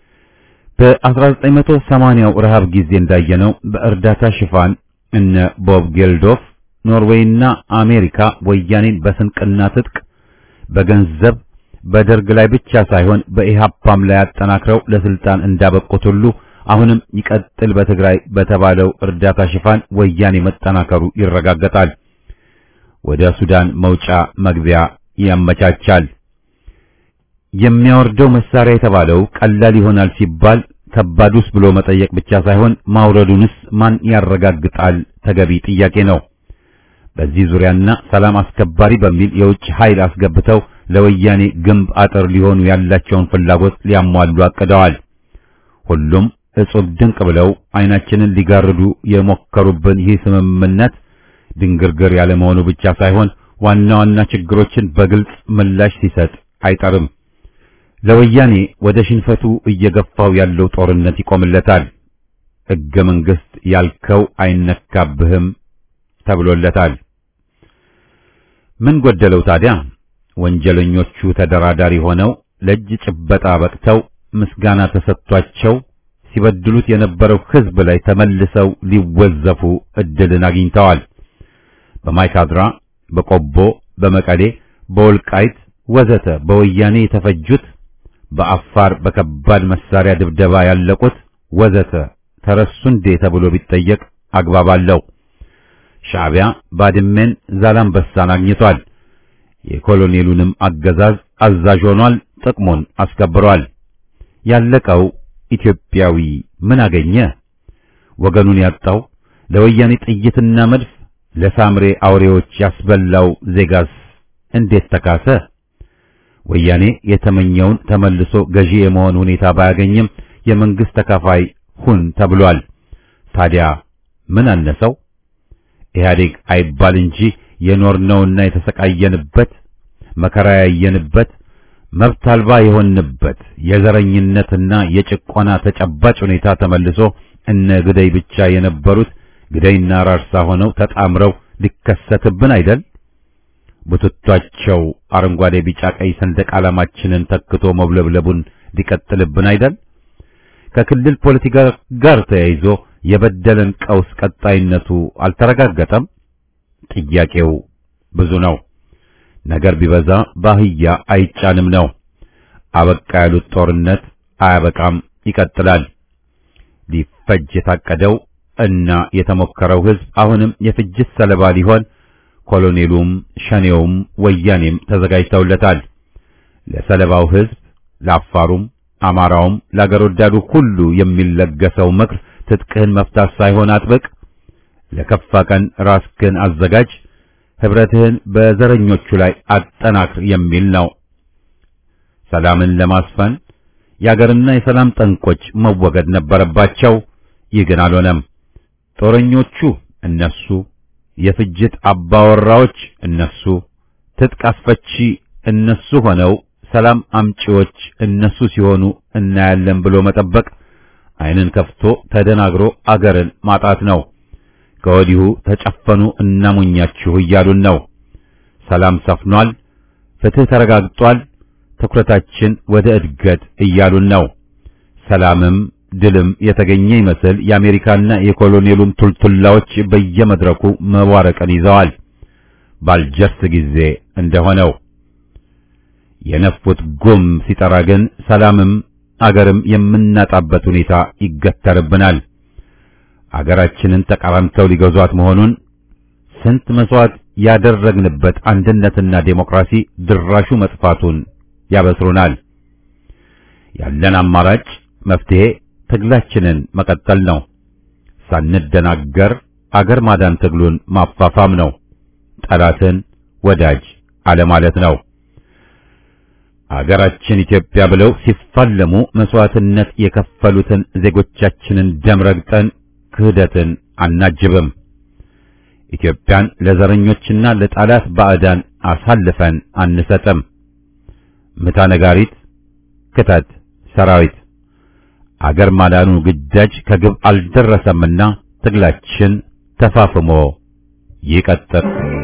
[SPEAKER 1] በ1980ው ረሃብ ጊዜ እንዳየነው በእርዳታ ሽፋን እነ ቦብ ጌልዶፍ ኖርዌይና አሜሪካ ወያኔን በስንቅና ትጥቅ በገንዘብ በደርግ ላይ ብቻ ሳይሆን በኢሃፓም ላይ አጠናክረው ለስልጣን እንዳበቁት ሁሉ አሁንም ይቀጥል በትግራይ በተባለው እርዳታ ሽፋን ወያኔ መጠናከሩ ይረጋገጣል። ወደ ሱዳን መውጫ መግቢያ ያመቻቻል። የሚያወርደው መሳሪያ የተባለው ቀላል ይሆናል ሲባል ከባዱስ ብሎ መጠየቅ ብቻ ሳይሆን ማውረዱንስ ማን ያረጋግጣል? ተገቢ ጥያቄ ነው። በዚህ ዙሪያና ሰላም አስከባሪ በሚል የውጭ ኃይል አስገብተው ለወያኔ ግንብ አጥር ሊሆኑ ያላቸውን ፍላጎት ሊያሟሉ አቅደዋል። ሁሉም እጹብ ድንቅ ብለው አይናችንን ሊጋርዱ የሞከሩብን ይህ ስምምነት ድንግርግር ያለ መሆኑ ብቻ ሳይሆን ዋና ዋና ችግሮችን በግልጽ ምላሽ ሲሰጥ አይጠርም። ለወያኔ ወደ ሽንፈቱ እየገፋው ያለው ጦርነት ይቆምለታል። ሕገ መንግሥት ያልከው አይነካብህም ተብሎለታል። ምን ጎደለው ታዲያ? ወንጀለኞቹ ተደራዳሪ ሆነው ለእጅ ጭበጣ በቅተው ምስጋና ተሰጥቷቸው ሲበድሉት የነበረው ሕዝብ ላይ ተመልሰው ሊወዘፉ እድልን አግኝተዋል። በማይካድራ፣ በቆቦ፣ በመቀሌ፣ በወልቃይት ወዘተ በወያኔ የተፈጁት በአፋር በከባድ መሳሪያ ድብደባ ያለቁት ወዘተ ተረሱ እንዴ ተብሎ ቢጠየቅ አግባብ አለው። ሻዕቢያ ባድሜን፣ ዛላምበሳን አግኝቷል። የኮሎኔሉንም አገዛዝ አዛዥ ሆኗል፣ ጥቅሙን አስከብሯል። ያለቀው ኢትዮጵያዊ ምን አገኘ? ወገኑን ያጣው ለወያኔ ጥይትና መድፍ ለሳምሬ አውሬዎች ያስበላው ዜጋስ እንዴት ተካሰ? ወያኔ የተመኘውን ተመልሶ ገዢ የመሆን ሁኔታ ባያገኝም የመንግስት ተካፋይ ሁን ተብሏል። ታዲያ ምን አነሰው? ኢህአዴግ አይባል እንጂ የኖርነውና የተሰቃየንበት መከራ ያየንበት መብት አልባ የሆንበት የዘረኝነትና የጭቆና ተጨባጭ ሁኔታ ተመልሶ እነ ግደይ ብቻ የነበሩት ግደይና ራርሳ ሆነው ተጣምረው ሊከሰትብን አይደል? ቡትቷቸው አረንጓዴ፣ ቢጫ፣ ቀይ ሰንደቅ ዓላማችንን ተክቶ መውለብለቡን ሊቀጥልብን አይደል? ከክልል ፖለቲካ ጋር ተያይዞ የበደለን ቀውስ ቀጣይነቱ አልተረጋገጠም። ጥያቄው ብዙ ነው። ነገር ቢበዛ ባህያ አይጫንም ነው። አበቃ ያሉት ጦርነት አያበቃም፣ ይቀጥላል። ሊፈጅ የታቀደው እና የተሞከረው ሕዝብ አሁንም የፍጅት ሰለባ ሊሆን ኮሎኔሉም ሸኔውም ወያኔም ተዘጋጅተውለታል። ለሰለባው ሕዝብ ለአፋሩም አማራውም ለአገር ወዳዱ ሁሉ የሚለገሰው ምክር ትጥቅህን መፍታት ሳይሆን አጥብቅ፣ ለከፋ ቀን ራስህን አዘጋጅ፣ ህብረትህን በዘረኞቹ ላይ አጠናክር የሚል ነው። ሰላምን ለማስፈን የአገርና የሰላም ጠንቆች መወገድ ነበረባቸው። ይህ ግን አልሆነም። ጦረኞቹ እነሱ፣ የፍጅት አባወራዎች እነሱ፣ ትጥቅ አስፈቺ እነሱ ሆነው ሰላም አምጪዎች እነሱ ሲሆኑ እናያለን ብሎ መጠበቅ ዓይንን ከፍቶ ተደናግሮ አገርን ማጣት ነው። ከወዲሁ ተጨፈኑ እናሙኛችሁ እያሉን ነው። ሰላም ሰፍኗል፣ ፍትህ ተረጋግጧል፣ ትኩረታችን ወደ እድገት እያሉን ነው። ሰላምም ድልም የተገኘ ይመስል የአሜሪካና የኮሎኔሉም ቱልቱላዎች በየመድረኩ መዋረቅን ይዘዋል። ባልጀርስ ጊዜ እንደሆነው የነፉት ጉም ሲጠራ ግን ሰላምም አገርም የምናጣበት ሁኔታ ይገተርብናል። አገራችንን ተቃራምተው ሊገዟት መሆኑን ስንት መስዋዕት ያደረግንበት አንድነትና ዴሞክራሲ ድራሹ መጥፋቱን ያበስሩናል። ያለን አማራጭ መፍትሄ ትግላችንን መቀጠል ነው። ሳንደናገር አገር ማዳን ትግሉን ማፋፋም ነው። ጠላትን ወዳጅ አለማለት ነው። አገራችን ኢትዮጵያ ብለው ሲፋለሙ መስዋዕትነት የከፈሉትን ዜጎቻችንን ደም ረግጠን ክህደትን አናጅብም። ኢትዮጵያን ለዘረኞችና ለጠላት ባዕዳን አሳልፈን አንሰጥም። ምታ ነጋሪት፣ ክተት ሰራዊት። አገር ማዳኑ ግዳጅ ከግብ አልደረሰምና ትግላችን ተፋፍሞ ይቀጥል።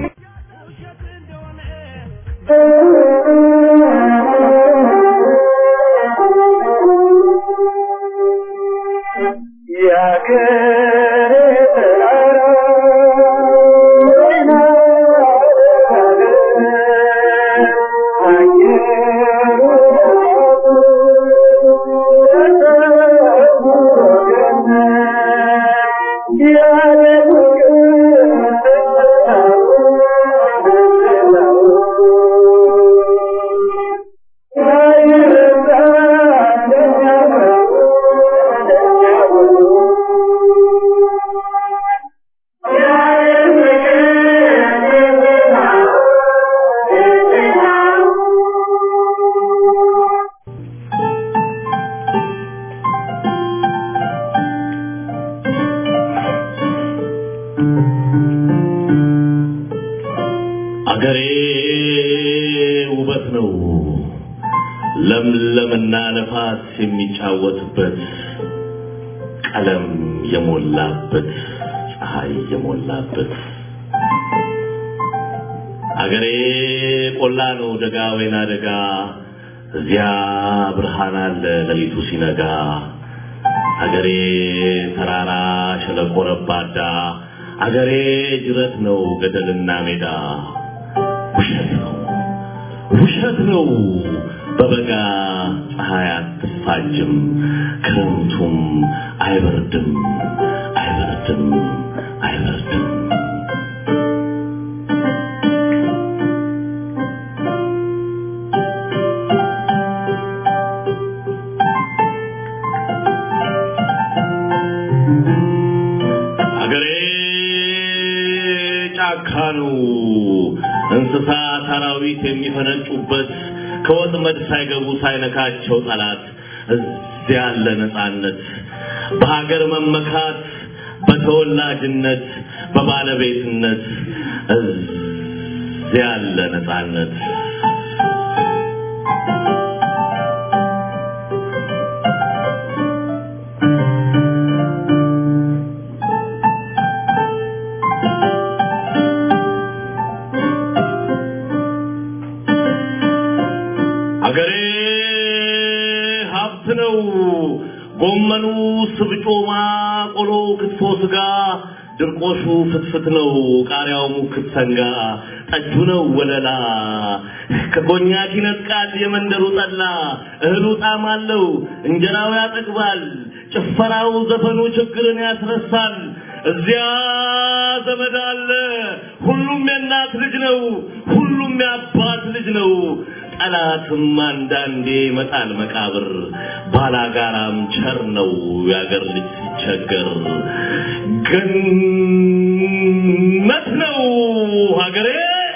[SPEAKER 4] አገሬ ውበት ነው ለምለምና ነፋስ የሚጫወትበት ቀለም የሞላበት ፀሐይ የሞላበት አገሬ ቆላ ነው ደጋ ወይና ደጋ እዚያ ብርሃን አለ ሌሊቱ ሲነጋ አገሬ ተራራ ሸለቆ ረባዳ አገሬ ጅረት ነው ገደልና ሜዳ ውሸት ነው ውሸት ነው በበጋ ፀሐይ አትፋጅም ክረምቱም አይበርድም አይበርድም አይበርድም እንስሳት አራዊት የሚፈነጩበት ከወጥመድ ሳይገቡ ሳይነካቸው ጠላት እዚያ ያለ ነፃነት በሀገር መመካት በተወላጅነት በባለቤትነት እዚያ ያለ ነፃነት አገሬ ሀብት ነው። ጎመኑ፣ ስብጮማ፣ ቆሎ፣ ክትፎ፣ ስጋ፣ ድርቆሹ ፍትፍት ነው። ቃሪያው ሙክት ሰንጋ፣ ጠጁ ነው ወለላ። ከኮኛክ ይነጥቃል የመንደሩ ጠላ። እህሉ ጣዕም አለው፣ እንጀራው ያጠግባል። ጭፈራው፣ ዘፈኑ ችግርን ያስረሳል። እዚያ ዘመድ አለ። ሁሉም የእናት ልጅ ነው። ሁሉም የአባት ልጅ ነው። ጠላትም አንዳንዴ ይመጣል መቃብር። ባላጋራም ቸር ነው የአገር ልጅ ሲቸገር። ገነት ነው ሀገሬ።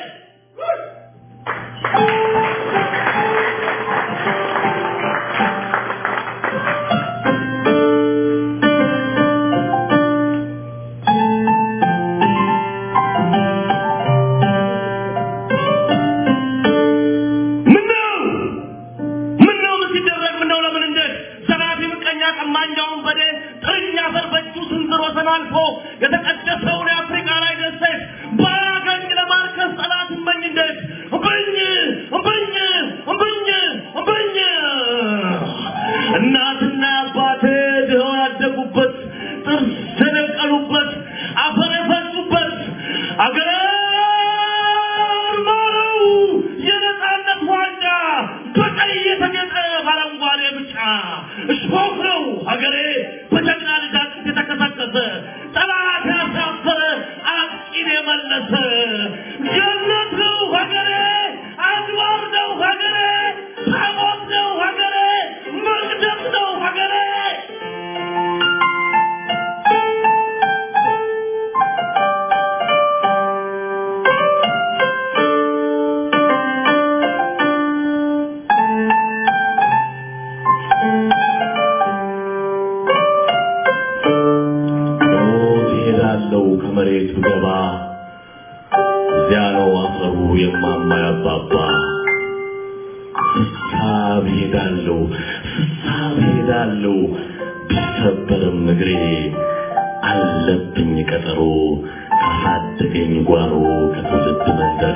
[SPEAKER 4] ምነው ምነው ምን ሲደረግ ምነው ለምን እንዴት ዘራፊ ምቀኛ ቀማኛውን በዴ ጥርኛ አፈር በእጁ ስንዝር ወሰን አልፎ የተቀደሰውን የአፍሪካ ላይ ደሴት ባያገኝ ለማርከስ ጠላት እመኝ እንዴት እምብኝ እምብኝ እምብኝ እምብኝ እናትና አባቴ ድኸው ያደጉበት ጥርስ የነቀሉበት አፈር የፈሱበት አገር ማረው የነፃነት ዋንጫ በቀይ የተጌጠ በአረንጓዴ ብጫ እሾህ ነው ሀገሬ በጀግና ልጅ አጥንት የተከሰከሰ ጠላት ያሳፈረ አጥቂን የመለሰ ገነት ነው ሀገሬ አድባር ነው ሀገሬ ታቦት ነው ሀገሬ መቅደስ ነው ሀገሬ ሞት ይሄዳለው ከመሬት ብገባ እዚያ ነው አፈሩ የማማ ያባባ ስሳብ ሄዳለው ስሳብ ሄዳለው ቢሰበርም እግሬ አለብኝ ቀጠሮ ካሳደገኝ ጓሮ ከትውልድ መንደሬ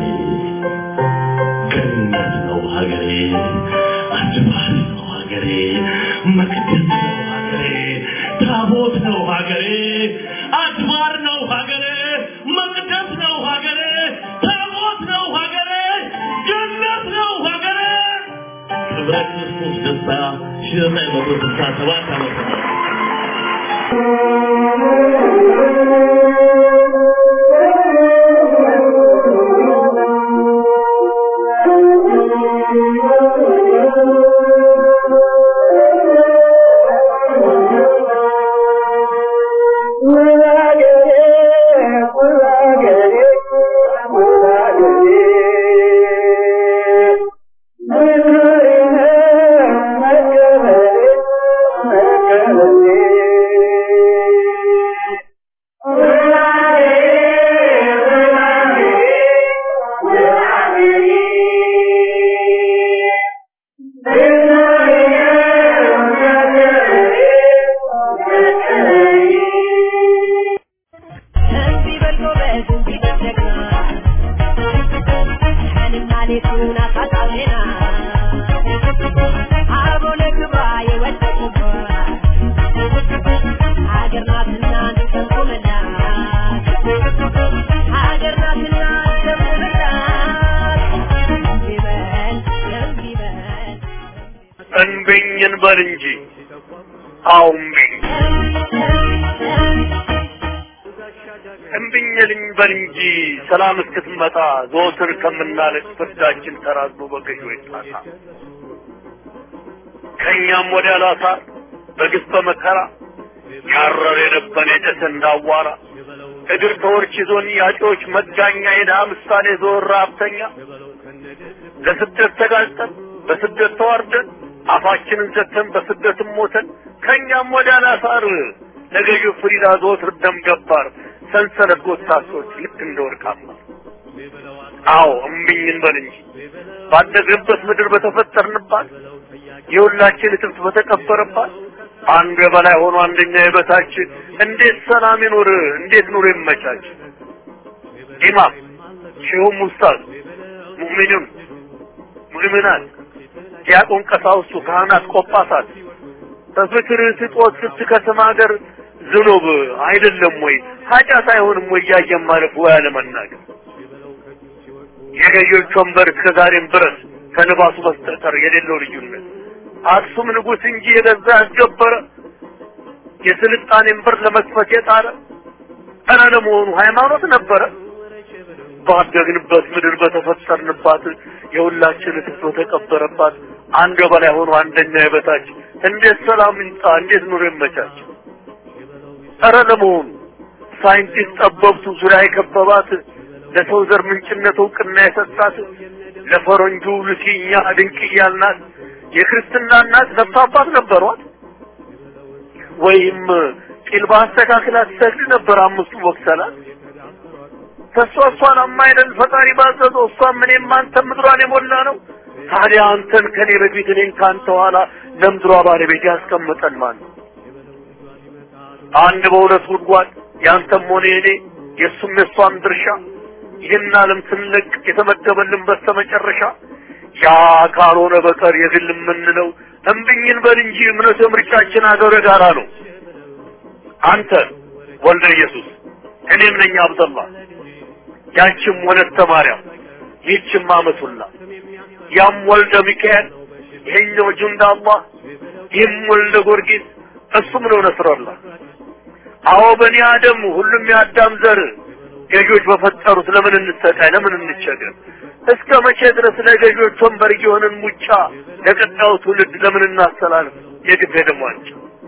[SPEAKER 4] ገነት ነው ሀገሬ አድባር ነው ሀገሬ መቅደስ ነው ሀገሬ ታቦት ነው ሀገሬ አድባር ነው ሀገሬ መቅደስ ነው ሀገሬ ታቦት ነው ሀገሬ ገነት ነው ሀገሬ ክብረ ክርስቶስ ደስታ ሺህ ዘጠኝ መቶ ስልሳ ሰባት ዓመተ ምህረት
[SPEAKER 5] እንዲህ በል ጎበዝ እንዲህ በል ጀግና ቀንና ሌቱን አሳጣቴና አብሮ ለክብሯ የወደቁባት ሀገር ናትና እንሰንቁምላት ሀገር ናትና እንሰንቁምላት እንዲህ በል እንዲህ በል
[SPEAKER 6] እንብኝ እንበል እንጂ አዎ እምቢኝ እምቢኝ ልንበል እንጂ ሰላም እስክትመጣ ዘወትር ከምናለቅ ፍርዳችን ተራዝሞ በገዥ ይጣሳ ከእኛም ወዲያ ላሳር በግፍ በመከራ ያረር የነበን የጨሰ እንዳዋራ እግር ተወርች ይዞን ያጮች መጋኛ የድሃ ምሳሌ ዞር ሀብተኛ ለስደት ተጋልጠን በስደት ተዋርደን አፋችንን ዘግተን በስደትም ሞተን ከእኛም ወደ አላሳር ለገዢው ፍሪዳ ዘወትር ደም ገባር ሰንሰለት ጎታሶች ልክ እንደ ወርቃማ አዎ እምቢኝ እንበል እንጂ ባደግንበት ምድር በተፈጠርንባት የሁላችን እትብት በተቀበረባት አንዱ የበላይ ሆኖ አንደኛ የበታች እንዴት ሰላም ይኑር? እንዴት ኑሮ ይመቻች? ኢማም ሼሁም ኡስታዝ ሙእሚኑን ሙእሚናት ዲያቆን ቀሳውስቱ ካህናት ቆጳሳት በፍቅር ስጦት ስትከስም ሀገር ዝኑብ አይደለም ወይ ኃጢአት አይሆንም ወይ እያየን ማለፍ ወይ አለመናገር የገዢዎች ወንበር እስከ ዛሬም ድረስ ከልባሱ በስተቀር የሌለው ልዩነት አክሱም ንጉሥ እንጂ የገዛ ያስገበረ የስልጣኔን በር ለመክፈት የጣረ ኧረ ለመሆኑ ሃይማኖት ነበረ? ባደግንበት ምድር በተፈጠርንባት የሁላችን እትብት በተቀበረባት አንድ በላይ ሆኖ አንደኛ የበታች እንዴት ሰላም ይምጣ? እንዴት ኑሮ ይመቻች? ኧረ ለመሆኑ ሳይንቲስት ጠበብቱ ዙሪያ የከበባት ለሰው ዘር ምንጭነት እውቅና የሰጣት ለፈረንጁ ልሲኛ ድንቅ እያልናት የክርስትና እናት ነፍስ አባት ነበሯት ወይም ቂል በአስተካክላ ትሰግድ ነበር አምስቱ ወቅሰላት ተሷ እሷን አማይደል ፈጣሪ ባዘዘው እሷም እኔም አንተም ምድሯን የሞላ ነው ታዲያ አንተን ከኔ በፊት እኔን ከአንተ ኋላ ለምድሯ ባለቤት ያስቀምጠን ማን ነው አንድ በሁለት ጉድጓድ ያንተም ሆነ የኔ የእሱም የእሷም ድርሻ ይህን ዓለም ስንለቅ የተመደበልን በስተመጨረሻ ያ ካልሆነ በቀር የግል የምንለው እምብኝን በል እንጂ እምነት ምርጫችን አገረ ጋራ ነው። አንተ ወልደ ኢየሱስ እኔም ነኝ አብደላ ያችም ወለተ ማርያም ይህችም አመቱላ ያም ወልደ ሚካኤል ይሄኛው ጁንዳ አላህ ይህም ወልደ ጊዮርጊስ እሱም ነው ነስረላህ። አዎ በኒ አደም ሁሉም የአዳም ዘር ገዢዎች በፈጠሩት ለምን እንሰቃይ? ለምን እንቸገር? እስከ መቼ ድረስ ለገዢዎች ወንበር እየሆንን ሙጫ ለቀጣዩ ትውልድ ለምን እናስተላልፍ? የግድ ደሟንጭ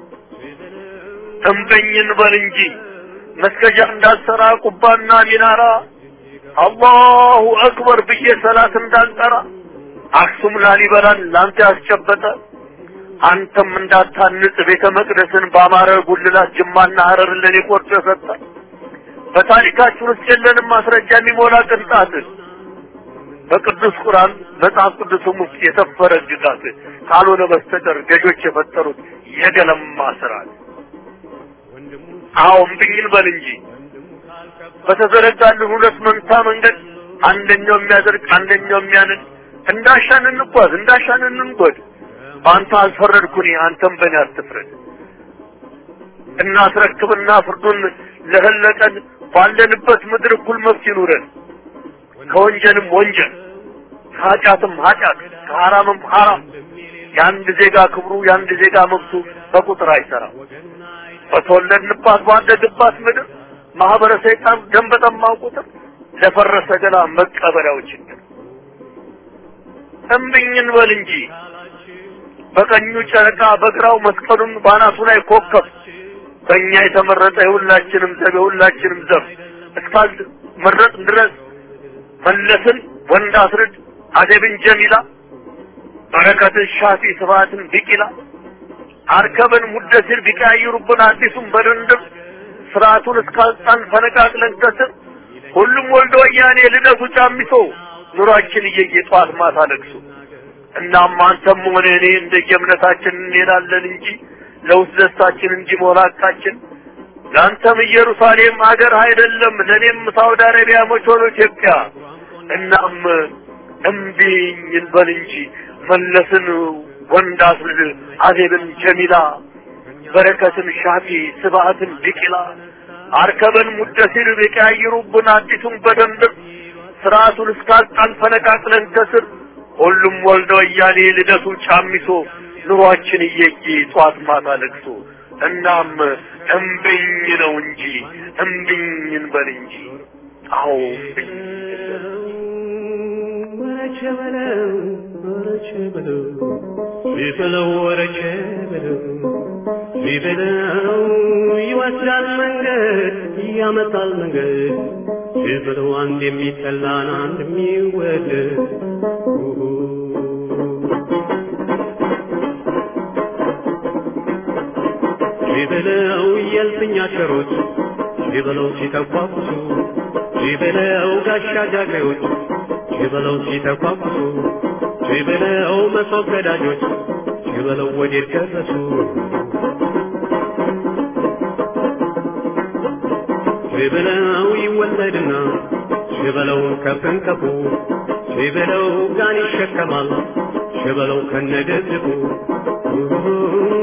[SPEAKER 6] እምበኝን በል እንጂ መስገጃ እንዳልሰራ ቁባና ሚናራ አላሁ አክበር ብዬ ሰላት እንዳልጠራ አክሱም ላሊበላን ላንተ ያስጨበጠ አንተም እንዳታንጽ ቤተ መቅደስን በአማረ ጉልላት ጅማና ሀረርን ለኔ ቆርጦ የሰጠ በታሪካችን ውስጥ የለንም ማስረጃ የሚሞላ ቅንጣት በቅዱስ ቁርአን መጽሐፍ ቅዱስም ውስጥ የሰፈረ ግጋት ካልሆነ በስተቀር ገዦች የፈጠሩት የገለማ ስርዓት። አዎ እምብኝን በል እንጂ በተዘረጋልን ሁለት መንታ መንገድ አንደኛው የሚያደርግ አንደኛው የሚያንን እንዳሻን እንጓዝ እንዳሻን እንንጎድ። በአንተ አልፈረድኩኝ አንተም በእኔ አትፍረድ። እናስረክብና ፍርዱን ለህለቀን ባለንበት ምድር እኩል መብት ይኑረን። ከወንጀልም ወንጀል ከኃጢአትም ኃጢአት ከሐራምም ሐራም የአንድ ዜጋ ክብሩ የአንድ ዜጋ መብቱ በቁጥር አይሰራም። በተወለድንባት ባደግባት ምድር ማህበረ ሰይጣን ደም በጠማው ቁጥር ለፈረሰ ገላ መቀበሪያው ችግር እምብኝን በል እንጂ በቀኙ ጨረቃ በግራው መስቀሉን ባናቱ ላይ ኮከብ በእኛ የተመረጠ የሁላችንም ዘብ የሁላችንም ዘብ እስካል መረጥ ድረስ መለስን ወንድ አስርድ አደብን ጀሚላ በረከትን ሻፊ ስብሐትን ቢቂላ አርከብን ሙደሲር ቢቀያይሩብን አዲሱን በድንድብ ስርዓቱን እስካልጣን ፈነቃቅለን ከስር ሁሉም ወልዶ ወያኔ ልደቱ ጫሚሶ ኑሯችን እየየ ጠዋት ማታ ለቅሶ እናም አንተም ሆነ እኔ እንደየእምነታችን እንሄዳለን እንጂ ለውስጥ ደስታችን እንጂ መሆናቃችን ለአንተም ኢየሩሳሌም ሀገር አይደለም፣ ለእኔም ሳውዲ አረቢያ መች ሆኖ ኢትዮጵያ። እናም እምቢኝ እንበል እንጂ መለስን ወንድ አስልድ አዜብን ጀሚላ በረከትን ሻፊ ስብሐትን ቢቂላ አርከበን ሙደሲር ቢቀያይሩብን አዲሱን በደንብ ስርዓቱን እስካልጣን ፈነቃቅለን ከስር ሁሉም ወልደ ወያኔ ልደቱ ጫሚሶ ኑሯችን እየየ ጧት ማታ ለቅሶ እናም እምብኝ ነው እንጂ እምብኝ እንበል እንጂ አዎ እምብኝ
[SPEAKER 4] ወረቸ በለው ወረቸ በለው ቢበለው ወረቸ በለው
[SPEAKER 7] ቢበለው ይወስዳል መንገድ ያመጣል መንገድ ቢበለው አንድ የሚጠላን አንድ የሚወደድ ቢበለው የልፍኝ አሸሮች ቢበለው ሲተኳኩሱ ቢበለው ጋሻ ጃግሬዎች ቢበለው ሲተኳኩሱ ቢበለው መሶብ ገዳጆች ቢበለው ወዴት ደረሱ ቢበለው ይወለድና ቢበለው ከፍንቀፉ ቢበለው ጋን ይሸከማል ቢበለው ከነደድቡ